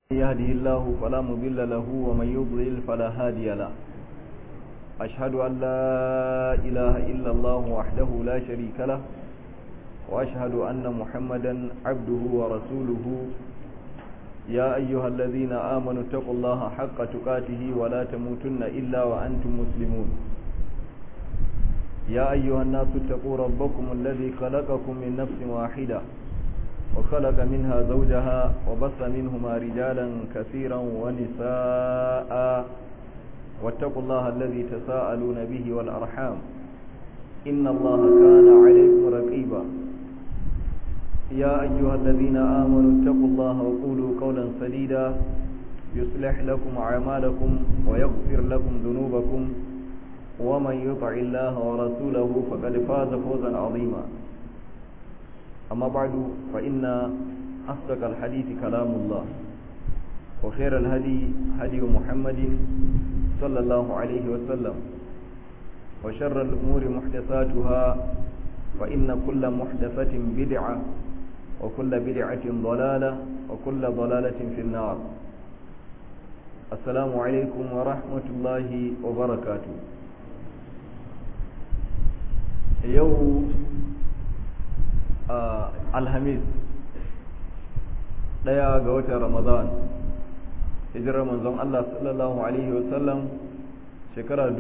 يهده الله فلا مضل له ومن يضلل فلا هادي له أشهد أن لا إله إلا الله وحده لا شريك له وأشهد أن محمدا عبده ورسوله يا أيها الذين آمنوا اتقوا الله حق تقاته ولا تموتن إلا وأنتم مسلمون يا أيها الناس اتقوا ربكم الذي خلقكم من نفس واحدة وخلق منها زوجها وبث منهما رجالا كثيرا ونساء واتقوا الله الذي تساءلون به والأرحام إن الله كان عليكم رقيبا يا أيها الذين آمنوا اتقوا الله وقولوا قولا سديدا يصلح لكم أعمالكم ويغفر لكم ذنوبكم ومن يطع الله ورسوله فقد فاز فوزا عظيما أما بعد فإن أصدق الحديث كلام الله وخير الهدي هدي محمد صلى الله عليه وسلم وشر الأمور محدثاتها فإن كل محدثة بدعة وكل بدعة ضلالة وكل ضلالة في النار السلام عليكم ورحمة الله وبركاته يوم alhamis ɗaya ga watan ramadan hijirar manzon Allah sallallahu alaihi wasallam shekara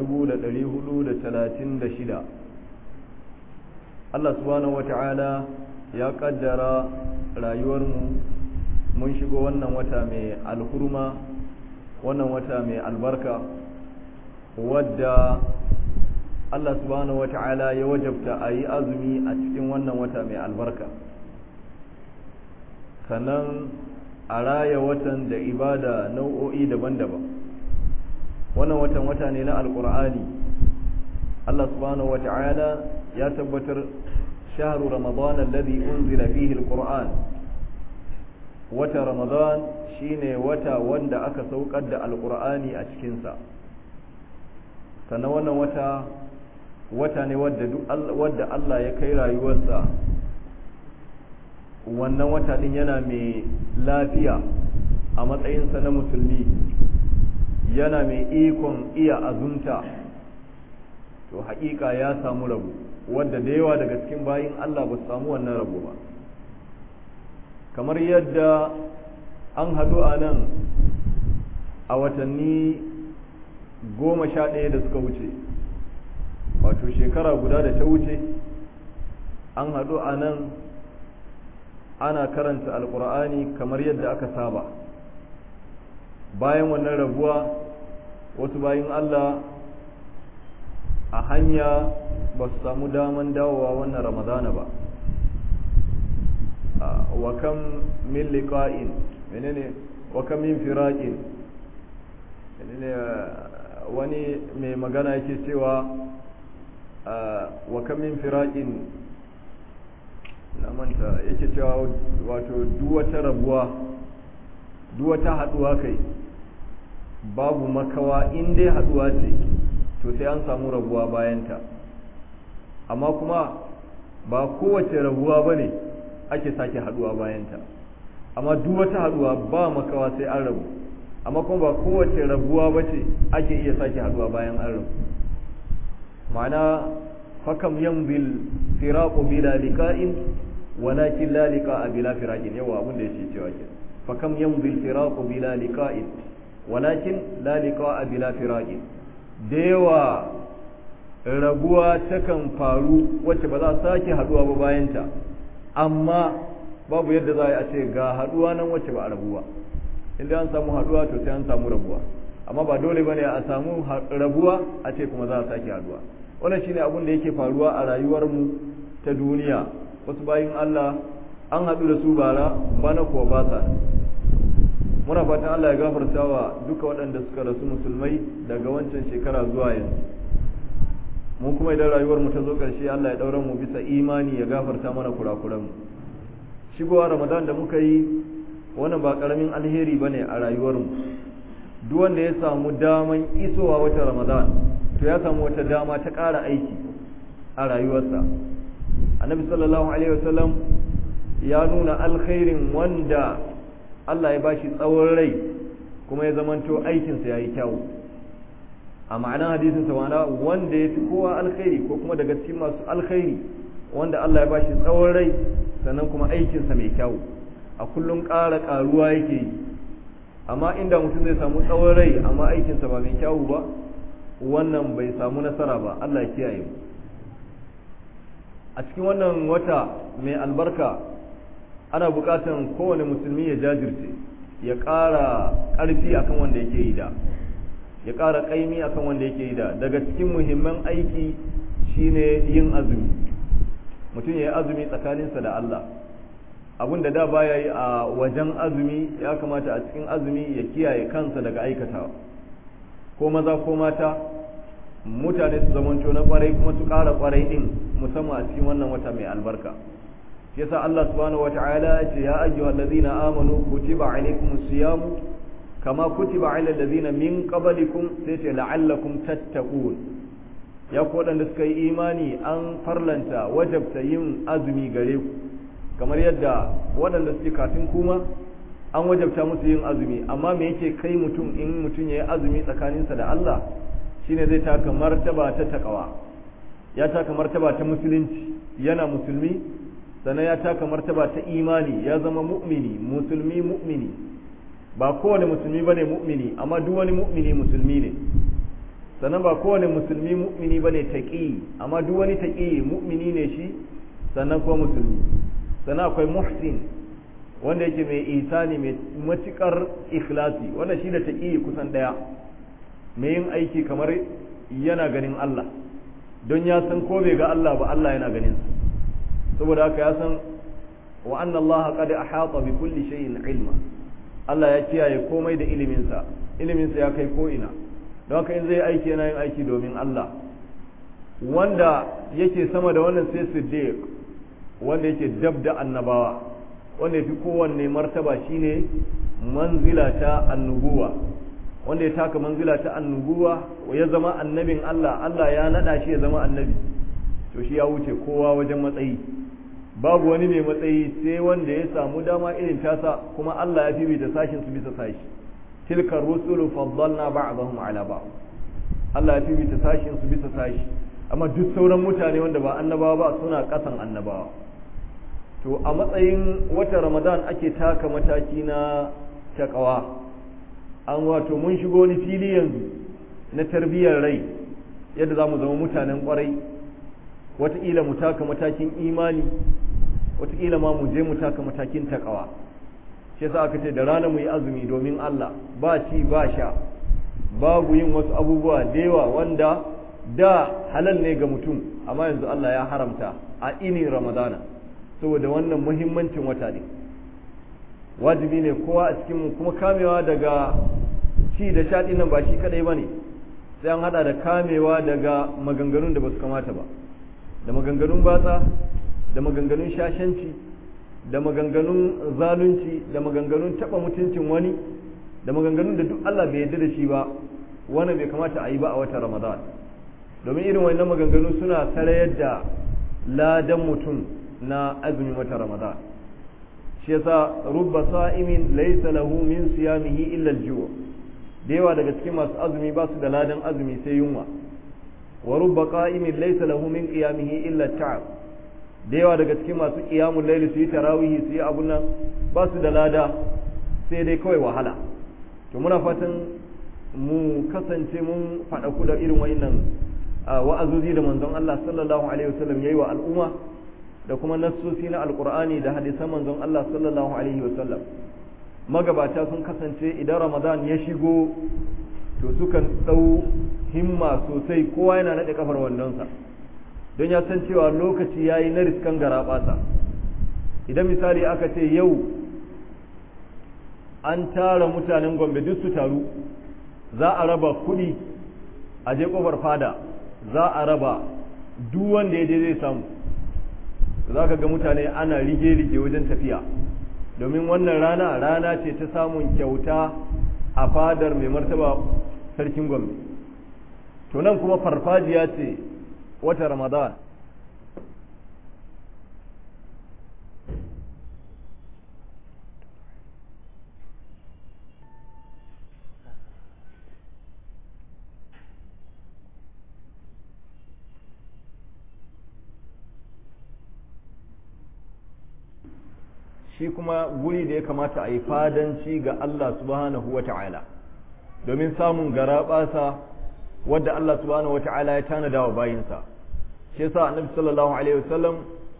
shida. Allah subhanahu wata'ala ya kaddara rayuwarmu mun shigo wannan wata mai alhurma wannan wata mai albarka wadda Allah subhanahu wata'ala ya wajabta a yi azumi a cikin wannan wata mai albarka sannan a raya watan da ibada nau'o'i daban-daban wannan watan wata ne na alkur'ani Allah subhanahu wata'ala ya tabbatar shahru ramadan alladhi unzila fihi alquran wata ramadan shine wata wanda aka saukar da alkur'ani a cikinsa sannan wannan wata wata ne wadda Allah ya kai rayuwarsa wannan wata din yana mai lafiya a matsayinsa na musulmi yana mai ikon iya azumta to haƙiƙa ya samu rabu wadda da yawa daga cikin bayin Allah ba su samu wannan rabu ba kamar yadda an haɗu a nan a watanni goma sha ɗaya da suka wuce wato shekara guda da ta wuce an haɗu a nan ana karanta alkur'ani kamar yadda aka saba bayan wannan rabuwa wasu bayan allah a hanya ba su samu daman dawowa wannan ramadana ba wa kam min liqa'in menene wa kam min firaqin menene wani mai magana yake cewa wa kamin firaƙin na manta yake cewa wato duwata rabuwa duwata haɗuwa kai babu makawa in dai haɗuwa ce to sai an samu rabuwa bayanta amma kuma ba kowace rabuwa ba ne ake sake haɗuwa bayanta amma duwata haɗuwa ba makawa sai an rabu amma kuma ba kowace rabuwa ba ce ake iya sake haɗuwa bayan an rabu معنى فكم يمضي الفراق بلا لقاء ولكن لا لقاء بلا فراق يوا abin da yake cewa ke فكم يمضي الفراق بلا لقاء ولكن لا لقاء بلا فراق dewa rabuwa takan faru wacce ba za sake haduwa ba bayanta amma babu yadda za a ce ga haduwa nan wacce ba a rabuwa inda an samu haduwa to sai an samu rabuwa amma ba dole bane a samu rabuwa a ce kuma za a sake haduwa wannan shine abin da yake faruwa a rayuwar mu ta duniya wasu bayin Allah an haɗu da su bara bana kuwa ba sa muna fatan Allah ya gafarta wa duka waɗanda suka rasu musulmai daga wancan shekara zuwa yanzu mu kuma idan rayuwar mu ta zo ƙarshe Allah ya ɗaura mu bisa imani ya gafarta mana kurakuran mu shigowa Ramadan da muka yi wannan ba ƙaramin alheri bane a rayuwar mu duk wanda ya samu daman isowa wata ramadan to ya samu wata dama ta ƙara aiki a rayuwarsa annabi sallallahu alaihi wasallam ya nuna alkhairin wanda Allah ya bashi tsawon rai kuma ya zamanto aikinsa ya yi kyawu a ma'anar hadisin sa wana wanda ya fi kowa alkhairi ko kuma daga cikin masu alkhairi wanda Allah ya bashi tsawon rai sannan kuma aikinsa mai kyawu a kullum ƙara ƙaruwa yake yi amma inda mutum zai samu tsawon rai amma aikinsa ba mai kyawu ba wannan bai samu nasara ba Allah ya kiyaye mu a cikin wannan wata mai albarka ana buƙatan kowane musulmi ya jajirce ya ƙara ƙarfi akan wanda yake yi da ya ƙara ƙaimi akan wanda yake yi da daga cikin muhimman aiki shine yin azumi mutum ya yi azumi tsakaninsa da Allah abin da da baya yi a wajen azumi ya kamata a cikin azumi ya kiyaye kansa daga aikatawa ko maza ko mata mutane su zamanto na kwarai kuma su ƙara kwarai din musamman a cikin wannan wata mai albarka shi yasa Allah subhanahu wata'ala ya ce ya ayyuhal ladina amanu kutiba alaykumus siyam kama kutiba alal ladina min qablikum sai ce la'allakum tattaqun ya ku waɗanda suka yi imani an farlanta wajabta yin azumi gare ku kamar yadda waɗanda suke kafin kuma an wajabta musu yin azumi amma me yake kai mutum in mutum ya yi azumi tsakaninsa da Allah shine zai taka martaba ta takawa ya taka martaba ta musulunci yana musulmi sannan ya taka martaba ta imani ya zama mu'mini musulmi mu'mini ba kowane musulmi bane mu'mini amma duk wani mu'mini musulmi ne sannan ba kowane musulmi mu'mini bane taqi amma duk wani taqi mu'mini ne shi sannan kuma musulmi sannan akwai muhsin wanda yake mai ihsani mai matukar ikhlasi wanda shi da taqi kusan daya mai yin aiki kamar yana ganin Allah don ya san ko bai ga Allah ba Allah yana ganin sa saboda haka ya san wa anna Allah qad ahata bi kulli shay'in ilma Allah ya kiyaye komai da ilimin sa ilimin sa ya kai ko ina don haka in zai aiki yana yin aiki domin Allah wanda yake sama da wannan sai siddiq wanda yake dab da annabawa wanda yafi kowanne martaba shine manzila ta annubuwa wanda ya taka manzila ta annubuwa ya zama annabin Allah Allah ya nada shi ya zama annabi to shi ya wuce kowa wajen matsayi babu wani mai matsayi sai wanda ya samu dama irin tasa kuma Allah ya fifita sashin su bisa sashi tilka rusulu faddalna ba'dahum ala ba'd Allah ya fifita sashin su bisa sashi amma duk sauran mutane wanda ba annabawa ba suna kasan annabawa to a matsayin wata Ramadan ake taka mataki na takawa an wato mun shigo wani fili yanzu na tarbiyyar rai yadda za mu zama mutanen kwarai wataƙila mu taka matakin imani wataƙila ma mu je mu taka matakin takawa shi yasa aka ce da rana mu yi azumi domin Allah ba ci ba sha babu yin wasu abubuwa da yawa wanda da halal ne ga mutum amma yanzu Allah ya haramta a ini ramadana saboda wannan muhimmancin wata ne wajibi ne kowa a cikinmu kuma kamewa daga ci da sha nan ba shi kadai ba ne sai an hada da kamewa daga maganganun da ba su kamata ba da maganganun batsa da maganganun shashanci da maganganun zalunci da maganganun taba mutuncin wani da maganganun da duk Allah bai yarda da shi ba wani bai kamata a yi ba a watan Ramadan domin irin wannan maganganu suna sarayar da ladan mutum na azumin watan Ramadan shi yasa rubba sa'imin laysa lahu min siyamihi illa al-ju' da yawa daga cikin masu azumi ba su da ladan azumi sai yunwa wa rubba qa'imin laysa lahu min qiyamihi illa ta'ab da yawa daga cikin masu qiyamul layl su yi tarawih su yi abun nan ba su da lada sai dai kawai wahala to muna fatan mu kasance mun faɗa ku da irin wa'annan wa'azozi da manzon Allah sallallahu alaihi wasallam yayi wa al'umma da kuma nassosi na alqur'ani da hadisan manzon Allah sallallahu alaihi wasallam magabata sun kasance idan ramadan ya shigo to sukan ɗau himma sosai kowa yana naɗe kafar wandonsa don ya san cewa lokaci ya yi na riskan garaɓasa idan misali aka ce yau an tara mutanen gombe duk su taru za a raba kuɗi a je ƙofar fada za a raba duk wanda ya je zai samu za ka ga mutane ana rige-rige wajen tafiya domin wannan rana rana ce ta samun kyauta a fadar mai martaba sarkin gombe to nan kuma farfajiya ce wata ramadan shi kuma guri da ya kamata a yi fadanci ga Allah subhanahu wa ta'ala domin samun garaɓasa wadda Allah subhanahu wa ta'ala ya tanada wa bayinsa shi yasa annabi sallallahu alaihi wasallam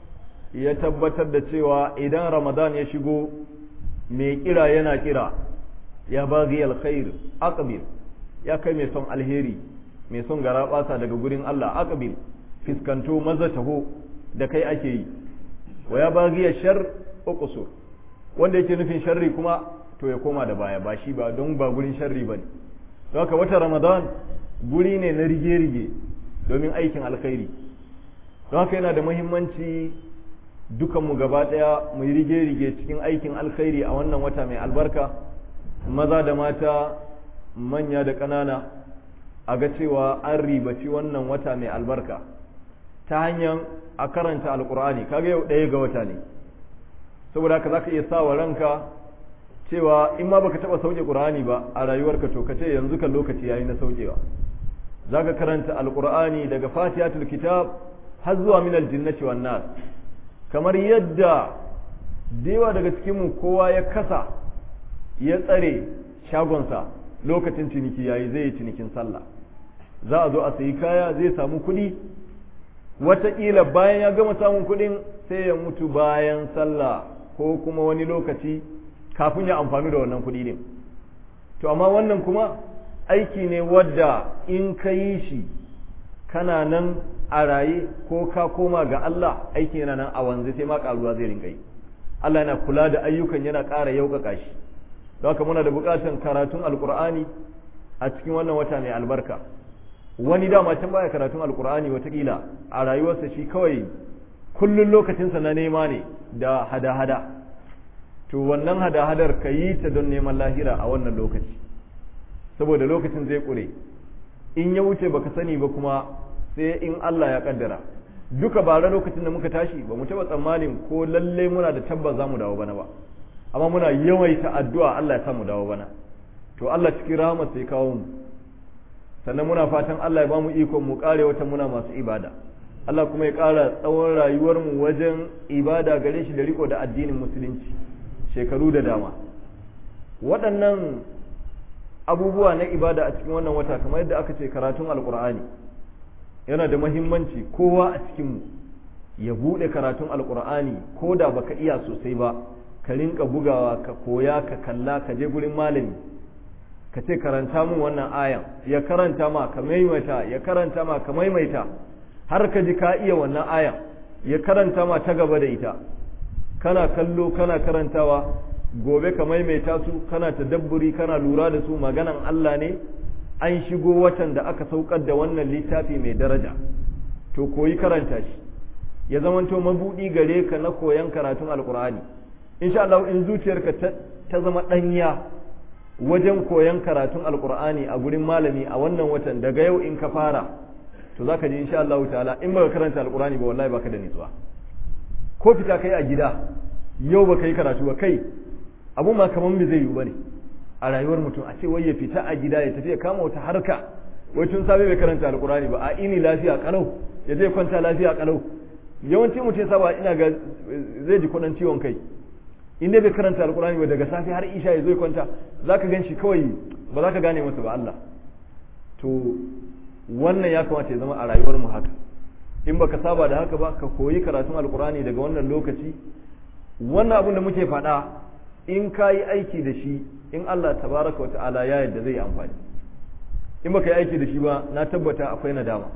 ya tabbatar da cewa idan ramadan ya shigo mai kira yana kira ya baghi alkhair aqbil ya kai mai son alheri mai son garaɓasa daga gurin Allah aqbil fiskanto maza taho da kai ake yi wa ya baghi shar uqsur wanda yake nufin sharri kuma to ya koma da baya ba shi ba don ba gurin sharri bane don haka wata ramadan guri ne na rige-rige domin aikin alkhairi don haka yana da muhimmanci dukanmu gaba ɗaya mu yi rige-rige cikin aikin alkhairi a wannan wata mai albarka maza da mata manya da ƙanana a ga cewa an ribaci wannan wata mai albarka ta hanyar a karanta alkur'ani kaga yau ɗaya ga wata ne saboda haka za ka iya sa wa ranka cewa in ma baka taɓa sauke ƙur'ani ba a rayuwarka to ka ce yanzu kan lokaci yayi na saukewa za ka karanta alkur'ani daga fatihatul kitab har zuwa min aljinnati wan nas kamar yadda dewa daga cikinmu kowa ya kasa ya tsare shagonsa lokacin ciniki yayi zai yi cinikin sallah za a zo a sayi kaya zai samu kuɗi wataƙila bayan ya gama samun kuɗin sai ya mutu bayan sallah ko kuma wani lokaci kafin ya amfani da wannan kuɗi din to amma wannan kuma aiki ne wadda in ka yi shi kana nan a raye ko ka koma ga Allah aiki yana nan a wanzu sai ma karuwa zai rinka yi Allah yana kula da ayyukan yana ƙara yaukaka shi don haka muna da buƙatar karatun alƙur'ani a cikin wannan wata mai albarka wani dama can baya karatun alƙur'ani watakila a rayuwarsa shi kawai kullun lokacinsa na nema ne da hada-hada to wannan hada-hadar ka yi ta don neman lahira a wannan lokaci saboda lokacin zai ƙure in ya wuce baka sani ba kuma sai in Allah ya kaddara duka bara lokacin da muka tashi ba mu taɓa tsammanin ko lalle muna da tabbas za mu dawo bana ba amma muna yawaita addu'a Allah ya sa mu dawo bana to Allah cikin rahama sai kawo mu sannan muna fatan Allah ya ba mu ikon mu kare wata muna masu ibada Allah kuma ya ƙara tsawon rayuwar mu wajen ibada gare shi da riko da addinin musulunci shekaru da dama waɗannan abubuwa na ibada a cikin wannan wata kamar yadda aka ce karatun alkur'ani yana da mahimmanci kowa a cikinmu ya buɗe karatun alkur'ani ko da baka iya sosai ba ka rinka bugawa ka koya ka kalla ka je gurin malami ka ce karanta mun wannan ayan ya karanta ma ka maimaita ya karanta ma ka maimaita har ka ji ka iya wannan ayan ya karanta ma ta gaba da ita kana kallo kana karantawa gobe ka maimaita su kana tadabburi kana lura da su maganan Allah ne an shigo watan da aka saukar da wannan littafi mai daraja to koyi karanta shi ya zamanto mabudi gare ka na koyan karatun alkur'ani insha Allah in zuciyarka ta zama danya wajen koyan karatun alkur'ani a gurin malami a wannan watan daga yau in ka fara to zaka ji insha Allah ta'ala in baka karanta alkur'ani ba wallahi baka da nutsuwa ko fita kai a gida yau baka yi karatu ba kai abu ma kaman bai zai yiwu bane a rayuwar mutum a ce wai ya fita a gida ya tafi ya kama wata harka wai tun safe bai karanta alkurani ba a ini lafiya kalau ya zai kwanta lafiya kalau yawanci mutum ya saba ina ga zai ji kudin ciwon kai in dai bai karanta alkurani ba daga safe har isha ya zo ya kwanta zaka gan shi kawai ba za ka gane masa ba Allah to wannan ya kamata ya zama a rayuwar mu haka in baka saba da haka ba ka koyi karatun alkurani daga wannan lokaci wannan abin da muke faɗa in ka yi aiki da shi in Allah tabaraka wa ta'ala ya yadda zai amfani in baka yi aiki da shi ba na tabbata akwai nadama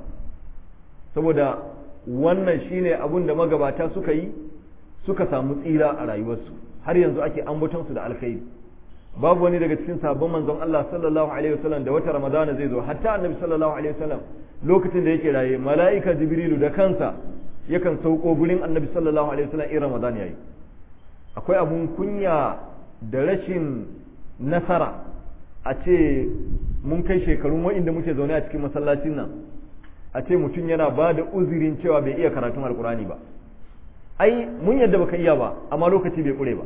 saboda wannan shine abun da magabata suka yi suka samu tsira a rayuwarsu har yanzu ake ambaton su da alkhairi babu wani daga cikin sabon manzon Allah sallallahu alaihi wasallam da wata ramadana zai zo hatta annabi sallallahu alaihi wasallam lokacin da yake raye mala'ika jibrilu da kansa yakan sauko gurin annabi sallallahu alaihi wasallam in ramadan yayi akwai abun kunya da rashin nasara a ce mun kai shekarun wa'inda muke zaune a cikin masallacin nan a ce mutum yana ba da uzurin cewa bai iya karatun alkurani ba ai mun yadda baka iya ba amma lokaci bai kure ba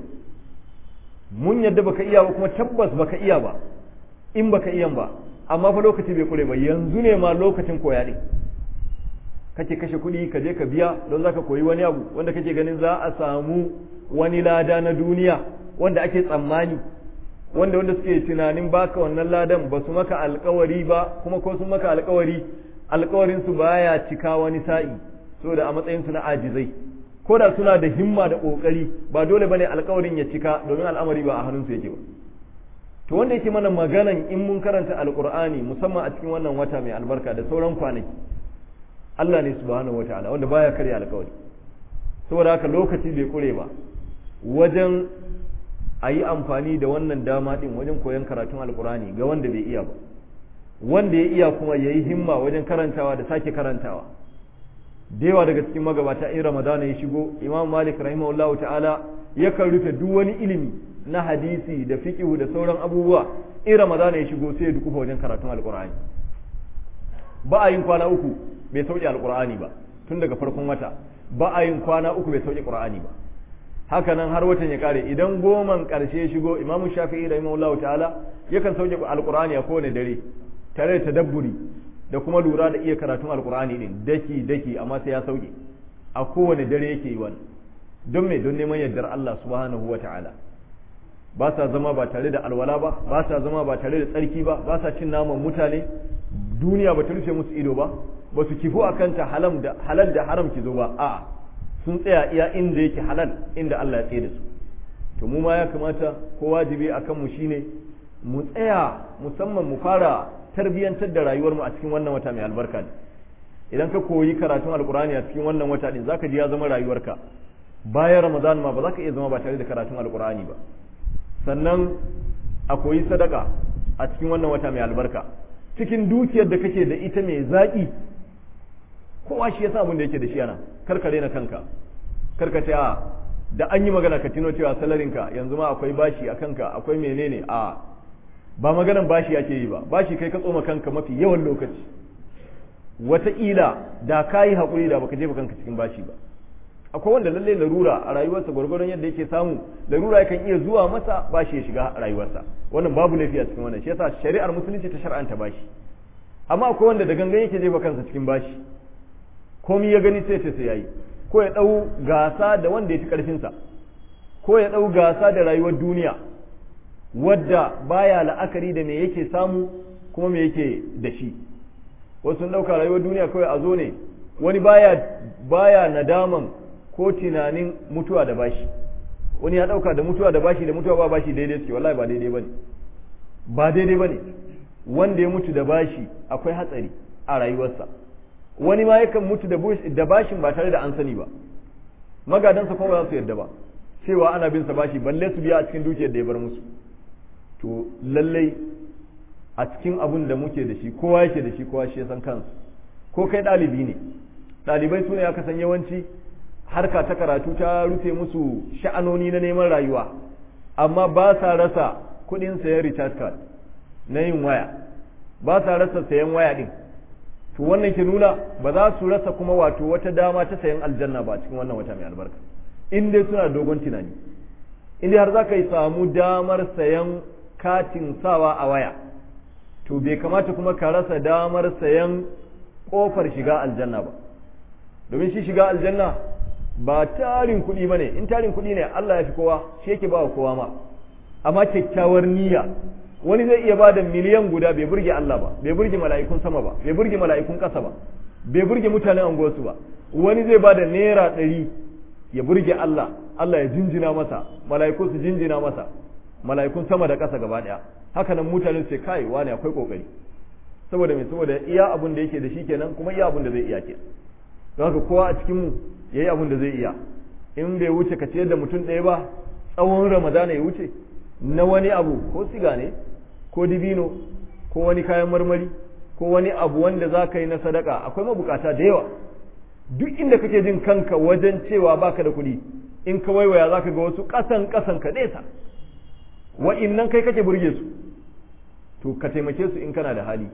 mun yadda baka iya ba kuma tabbas baka iya ba in baka iya ba amma fa lokaci bai kure ba yanzu ne ma lokacin koya din kake kashe kuɗi ka je ka biya don zaka koyi wani abu wanda kake ganin za a samu wani lada na duniya wanda ake tsammani wanda wanda suke tunanin baka wannan ladan ba su maka alkawari ba kuma ko sun maka alkawari alkawarin su baya cika wani sa'i saboda a matsayin su na ajizai ko da suna da himma da kokari ba dole bane alkawarin ya cika domin al'amari ba a hannun su yake ba to wanda yake mana maganan in mun karanta alqur'ani musamman a cikin wannan wata mai albarka da sauran kwanaki Allah ne subhanahu wataala wanda baya karya alkawari saboda haka lokaci bai kure ba wajen a yi amfani da wannan dama din wajen koyon karatun alkurani ga wanda bai iya ba wanda ya iya kuma ya yi himma wajen karantawa da sake karantawa da yawa daga cikin magabata in ramadana ya shigo imam malik rahimahullahu ta'ala yakan rufe duk wani ilimi na hadisi da fiqhu da sauran abubuwa in ramadana ya shigo sai ya dukufa wajen karatun alkurani ba a yin kwana uku bai sauke alkurani ba tun daga farkon wata ba a yin kwana uku bai sauke qur'ani ba haka nan har watan ya kare idan goman karshe shigo imam shafi'i rahimahullah ta'ala yakan sauke alqur'ani a kowane dare tare da tadabburi da kuma lura da iya karatun alqur'ani din daki daki amma sai ya sauke a kowane dare yake yi wannan don me don neman yardar Allah subhanahu wa ta'ala ba sa zama ba tare da alwala ba ba sa zama ba tare da tsarki ba ba sa cin naman mutane duniya ba ta rufe musu ido ba ba su kifu akan ta halal da halal da haram ki zo ba a'a sun tsaya iya inda yake halal inda Allah ya tsaye da su to mu ma ya kamata ko wajibi akan mu shine mu tsaya musamman mu fara tarbiyantar da rayuwar mu a cikin wannan wata mai albarka ne idan ka koyi karatun alkurani a cikin wannan wata din zaka ji ya zama rayuwarka bayan ramadan ma ba za ka iya zama ba tare da karatun alkurani ba sannan a koyi sadaka a cikin wannan wata mai albarka cikin dukiyar da kake da ita mai zaƙi kowa shi yasa abin da yake da shi yana kar ka daina kanka kar ka ce a da an yi magana ka tino cewa salarinka yanzu ma akwai bashi a kanka akwai menene a ba maganan bashi ake yi ba bashi kai ka tsoma kanka mafi yawan lokaci wataƙila da ka yi haƙuri da baka jefa kanka cikin bashi ba akwai wanda lalle larura a rayuwarsa gwargwaron yadda yake samu larura yakan iya zuwa masa bashi ya shiga rayuwarsa wannan babu laifi a cikin wannan shi yasa shari'ar musulunci ta shar'anta bashi amma akwai wanda da gangan yake jefa kansa cikin bashi komai ya gani sai sai yayi ko ya dau gasa da wanda ya fi karfinsa ko ya dau gasa da rayuwar duniya wadda baya la'akari da me yake samu kuma me yake da shi wasu sun dauka rayuwar duniya kawai a zo ne wani baya baya nadaman ko tunanin mutuwa da bashi wani ya dauka da mutuwa da bashi da mutuwa ba bashi daidai suke wallahi ba daidai bane ba daidai bane wanda ya mutu da bashi akwai hatsari a rayuwarsa wani ma yakan mutu da bashin ba tare da an sani ba magadansa kuma ba za su yarda ba cewa ana bin sa bashi balle su biya a cikin dukiyar da ya bar musu to lallai a cikin abun da muke da shi kowa yake da shi kowa shi ya san kansu ko kai ɗalibi ne ɗalibai su ne aka san yawanci harka ta karatu ta rufe musu sha'anoni na neman rayuwa amma ba sa rasa kuɗin sayan recharge card na yin waya ba sa rasa sayan waya ɗin to wannan ke nuna ba za su rasa kuma wato wata dama ta sayan aljanna ba cikin wannan wata mai albarka in dai suna dogon tunani in dai har za ka yi samu damar sayan katin sawa a waya to bai kamata kuma ka rasa damar sayan kofar shiga aljanna ba domin shi shiga aljanna ba tarin kuɗi ba ne in tarin kuɗi ne Allah ya fi kowa shi yake ba wa kowa ma amma kyakkyawar niyya wani zai iya ba da miliyan guda bai burge Allah ba bai burge mala'ikun sama ba bai burge mala'ikun ƙasa ba bai burge mutanen anguwarsu ba wani zai ba da naira ɗari ya burge Allah Allah ya jinjina masa mala'iku su jinjina masa mala'ikun sama da ƙasa gaba ɗaya haka nan mutane su ce kai wani akwai kokari saboda me saboda iya abun da yake da shi kenan kuma iya abun da zai iya kenan don haka kowa a cikin mu yayi abun da zai iya in bai wuce ka ciyar da mutum ɗaya ba tsawon ramadana ya wuce na wani abu ko siga ne ko dibino ko wani kayan marmari ko wani abu wanda za ka yi na sadaka akwai mabukata da yawa duk inda kake jin kanka wajen cewa baka da kuɗi in ka waiwaya za ka ga wasu ƙasan ƙasan ka nesa wa'innan kai kake burge su to ka taimake su in kana da hali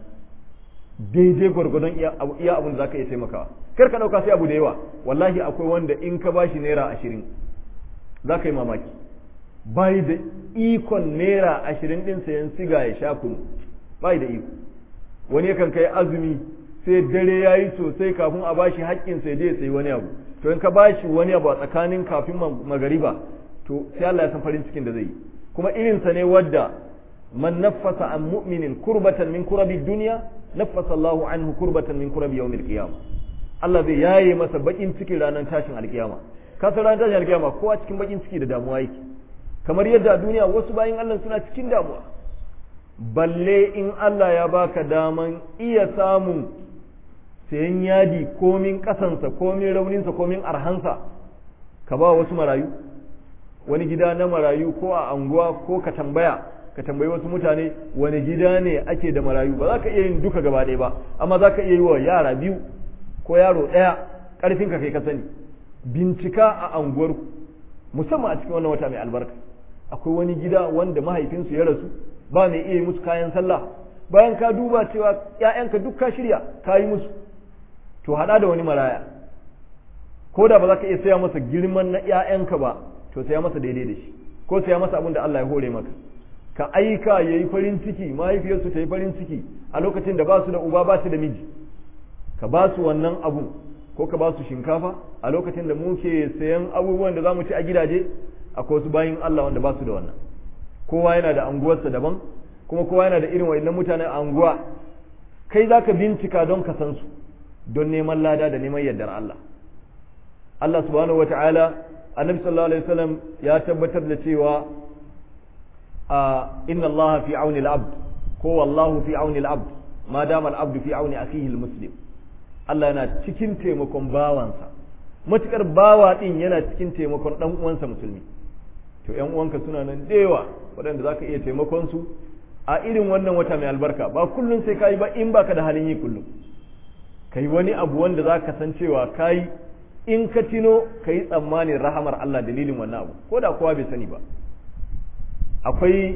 daidai gwargwadon iya abin da za ka iya taimakawa kar ka ɗauka sai abu da yawa wallahi akwai wanda in ka bashi naira ashirin za ka yi mamaki bai da ikon naira ashirin ɗin sayan siga ya sha kunu bai da iko wani yakan kai azumi sai dare ya yi sosai kafin a bashi haƙƙin sai je sai wani abu to in ka bashi wani abu a tsakanin kafin magariba to sai Allah ya san farin cikin da zai yi kuma irinsa ne wadda man naffasa an mu'minin kurbatan min kurabi duniya naffasa Allahu anhu kurbatan min kurabi yawmil qiyamah Allah zai yaye masa bakin cikin ranar tashin alkiyama ka san ranar tashin alkiyama kowa cikin bakin ciki da damuwa yake kamar yadda a duniya wasu bayin Allah suna cikin damuwa balle in Allah ya baka daman iya samun sayan yadi komin kasansa komin rauninsa komin arhansa ka ba wasu marayu wani gida na marayu ko a anguwa ko ka tambaya ka tambayi wasu mutane wani gida ne ake da marayu ba za ka iya yin duka gaba ɗaya ba amma za ka iya yi wa yara biyu ko yaro ɗaya ƙarfin ka kai ka sani bincika a anguwarku musamman a cikin wannan wata mai albarka akwai wani gida wanda mahaifinsu ya rasu ba mai iya yi musu kayan sallah bayan ka duba cewa ‘ya'yanka duk ka shirya ka yi musu to haɗa da wani maraya ko da ba za ka iya saya masa girman na ‘ya'yanka ba to saya masa daidai da shi ko saya masa abin da Allah ya hore maka ka aika ya yi farin ciki mahaifiyarsu ta yi farin ciki a lokacin da ba su da uba ba su da miji ka ba su wannan abu ko ka ba su shinkafa a lokacin da muke sayan abubuwan da za mu ci a gidaje akwai wasu bayin Allah wanda ba su da wannan kowa yana da anguwarsa daban kuma kowa yana da irin wa'annan mutanen anguwa kai za ka bincika don ka san su don neman lada da neman yardar Allah Allah subhanahu wa ta'ala annabi sallallahu alaihi wasallam ya tabbatar da cewa a inna Allah fi auni al-abd ko wallahu fi auni al-abd ma dama al-abd fi auni akhihi al-muslim Allah yana cikin taimakon bawansa matukar bawa din yana cikin taimakon dan uwansa musulmi to yan uwanka suna nan da yawa waɗanda zaka iya taimakon su a irin wannan wata mai albarka ba kullum sai kai ba in baka da halin yi kullum kai wani abu wanda zaka san cewa kai in ka tino kai tsammanin rahamar Allah dalilin wannan abu ko da kowa bai sani ba akwai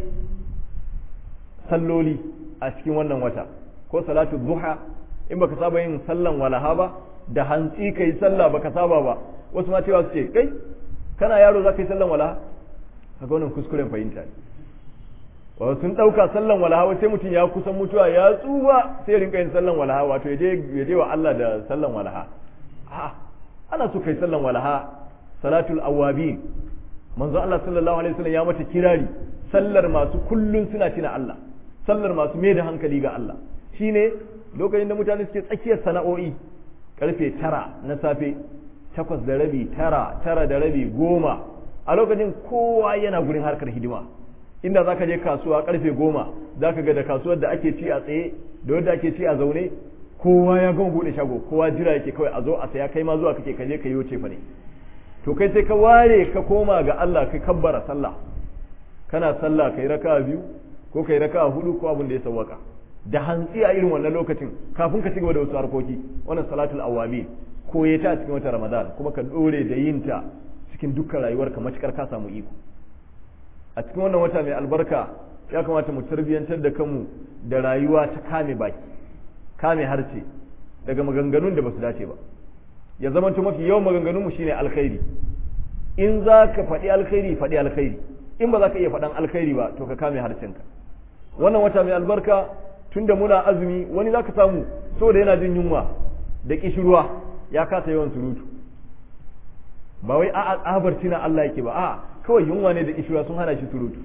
salloli a cikin wannan wata ko salatu duha in baka saba yin sallan walaha ba da hantsi kai sallah baka saba ba wasu ma cewa su ce kai kana yaro za ka yi sallan walaha kaga wannan kuskuren fahimta ne wa sun dauka sallan walaha sai mutum ya kusan mutuwa ya tsufa sai rinka yin sallan walaha wato ya je wa Allah da sallan walaha a ana so kai sallan walaha salatul awabin manzo Allah sallallahu alaihi wasallam ya mata kirari sallar masu kullun suna tina Allah sallar masu mai da hankali ga Allah shine lokacin da mutane suke tsakiyar sana'o'i karfe tara na safe takwas da rabi tara tara da rabi goma a lokacin kowa yana gurin harkar hidima inda zaka je kasuwa karfe goma zaka ga da kasuwar da ake ci a tsaye da wadda ake ci a zaune kowa ya gama bude shago kowa jira yake kawai a zo a saya kai ma zuwa kake kaje ka yi wuce fa ne to kai sai ka ware ka koma ga Allah kai kabbara sallah kana sallah kai raka'a biyu ko kai raka'a hudu ko abin da ya sawwaka da hantsi a irin wannan lokacin kafin ka cigaba da wasu harkoki wannan salatul awabi koye ta cikin wata ramadan kuma ka dore da yin ta cikin dukkan rayuwarka matukar ka samu iko a cikin wannan wata mai albarka ya kamata mu tarbiyantar da kanmu da rayuwa ta kame baki kame harce daga maganganun da basu dace ba ya zama mafi yawan maganganun mu shine alkhairi in za ka faɗi alkhairi faɗi alkhairi in ba za ka iya faɗan alkhairi ba to ka kame harcenka wannan wata mai albarka tunda muna azumi wani za ka samu saboda yana jin yunwa da kishirwa ya kasa yawan surutu ba wai a'a tsabar tina Allah yake ba a'a kawai yunwa ne da kishirwa sun hana shi surutu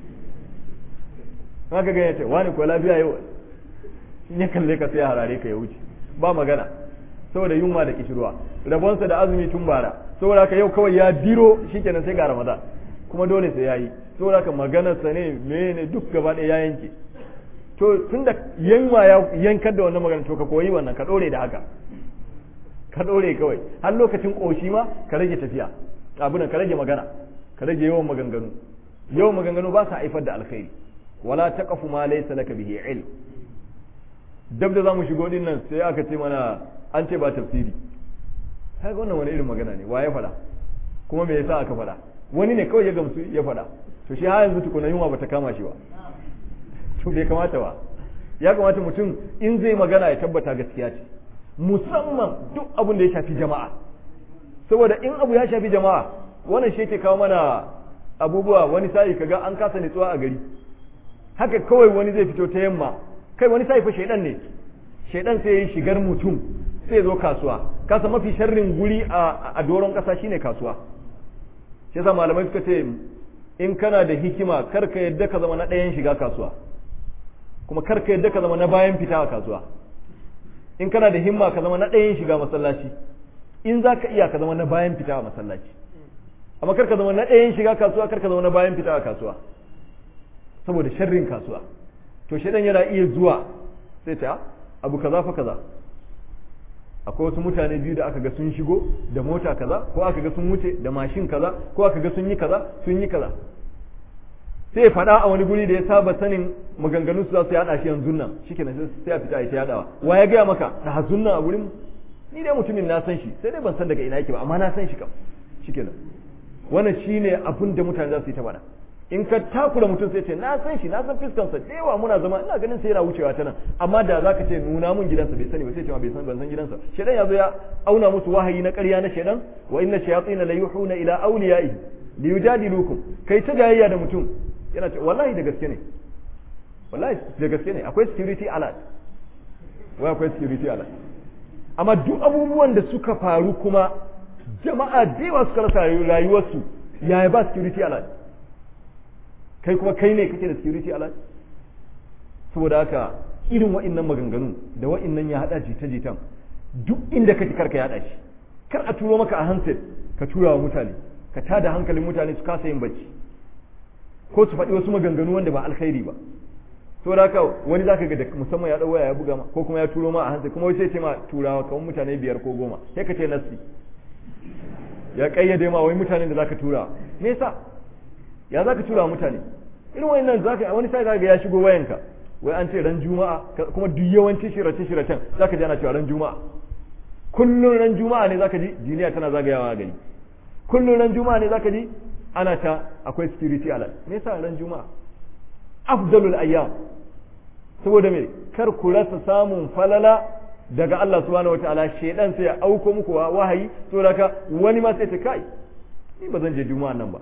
haka ga yace wani ko lafiya yau in ya kalle ka sai ya harare ka ya wuce ba magana saboda yunwa da kishirwa rabonsa da azumi tun bara saboda haka yau kawai ya diro shikenan sai ga ramadan kuma dole sai yayi saboda haka maganarsa ne mene duk gaba ɗaya ya yanke to tunda yanwa ya yankar da wannan magana to ka koyi wannan ka dore da haka ka dore kawai har lokacin koshi ma ka rage tafiya abunan ka rage magana ka rage yawan maganganu yawan maganganu ba sa haifar da alkhairi wala taqafu ma laysa laka bihi ilm dab da zamu shigo din nan sai aka ce mana an ce ba tafsiri kaga wannan wani irin magana ne wa ya faɗa kuma me yasa aka faɗa wani ne kawai ya gamsu ya faɗa to shi har yanzu tukuna yunwa bata kama shi ba to bai kamata ba ya kamata mutum in zai magana ya tabbata gaskiya ce musamman duk abin da ya shafi jama'a saboda in abu ya shafi jama'a wannan shi ke kawo mana abubuwa wani sa'i kaga an kasa nutsuwa a gari haka kawai wani zai fito ta yamma kai wani sa'i fa shaidan ne shaidan sai ya shigar mutum sai zo kasuwa kasa mafi sharrin guri a doron kasa shine kasuwa shi yasa malamai suka ce in kana da hikima kar ka yadda ka zama na ɗayan shiga kasuwa kuma kar ka yadda ka zama na bayan fita a kasuwa in kana da himma ka zama na ɗayan shiga masallaci in za ka iya ka zama na bayan fita a masallaci amma kar ka zama na ɗayan shiga kasuwa kar ka zama na bayan fita a kasuwa saboda sharrin kasuwa to shaidan yana iya zuwa sai ta abu kaza fa kaza akwai wasu mutane biyu da aka ga sun shigo da mota kaza ko aka ga sun wuce da mashin kaza ko aka ga sun yi kaza sun yi kaza sai faɗa a wani guri da ya saba sanin maganganun su za su yaɗa shi yanzu nan shikenan sai a fita a ta yaɗawa wa ya gaya maka da hazun nan a gurin ni dai mutumin na san shi sai dai ban san daga ina yake ba amma na san shi kam shikenan wannan shine abin da mutane za su yi ta faɗa in ka takura mutum sai ce na san shi na san fiskansa da yawa muna zama ina ganin sai yana wucewa ta nan amma da zaka ce nuna mun gidansa bai sani ba sai ce ma bai san ban san gidansa shedan yazo ya auna musu wahayi na ƙarya na shedan wa inna shayatin la yuhuna ila awliyaihi li yujadilukum kai ta gayayya da mutum yana ce wallahi da gaske ne wallahi da gaske ne akwai security alert wai akwai security alert amma duk abubuwan da suka faru kuma jama'a da yawa suka rasa rayuwarsu yaya ba security alert kai kuma kai ne kake da security alert saboda haka irin wa'innan maganganu da wa'innan ya hada jita-jitan duk inda kake karka yada shi kar a turo maka a handset ka tura wa mutane ka tada hankalin mutane su kasa yin bacci ko su faɗi wasu maganganu wanda ba alkhairi ba saboda haka wani zaka ga da musamman ya waya ya buga ma ko kuma ya turo ma a handset kuma wai sai ce ma turawa kamar mutane biyar ko goma sai ka ce nasi ya kayyade ma wai mutanen da zaka tura me yasa ya za ka tura mutane irin wayannan za ka wani sai ga ya shigo wayanka wai an ce ran juma'a kuma duk yawanci shirace shiracen za ka ji ana cewa ran juma'a kullun ran juma'a ne za ka ji duniya tana zagayawa a gari kullun ran juma'a ne za ka ji ana ta akwai security alert me yasa ran juma'a afdalul ayyam saboda me kar ku rasa samun falala daga Allah subhanahu wataala shedan sai ya auko muku wahayi saboda ka wani ma sai ta kai ni ba zan je juma'a nan ba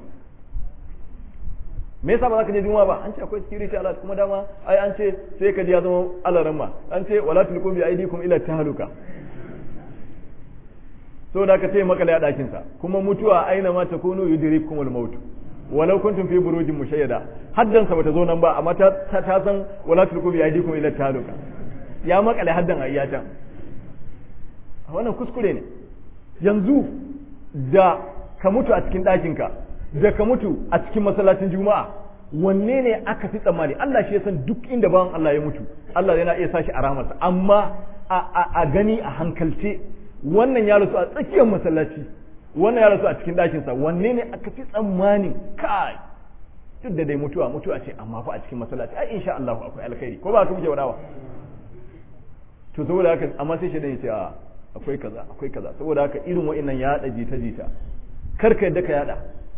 me yasa ba za ka je juma'a ba an ce akwai security alert kuma dama ai an ce sai ka ji ya zama alaran ma an ce wala tulqu bi aidikum ila tahluka so da ka ce makale a dakin sa kuma mutuwa aina ma takunu yudrikumul maut walau kuntum fi burujin mushayyada haddan sa bata zo nan ba amma ta ta san wala tulqu bi aidikum ila tahluka ya makale haddan ayyatan wannan kuskure ne yanzu da ka mutu a cikin ɗakin ka da ka mutu a cikin masallacin juma'a wanne ne aka fi tsammani Allah shi ya san duk inda bawan Allah ya mutu Allah yana iya sashi a rahamarsa amma a gani a hankalce wannan ya rasu a tsakiyar masallaci wannan ya rasu a cikin ɗakinsa wanne ne aka fi tsammani kai duk da dai mutuwa mutuwa ce amma fa a cikin masallaci ai insha Allah akwai alkhairi ko ba ka muke wadawa to saboda haka amma sai shi ya ce a akwai kaza akwai kaza saboda haka irin wa'annan ya haɗa jita jita kar ka yadda ka yada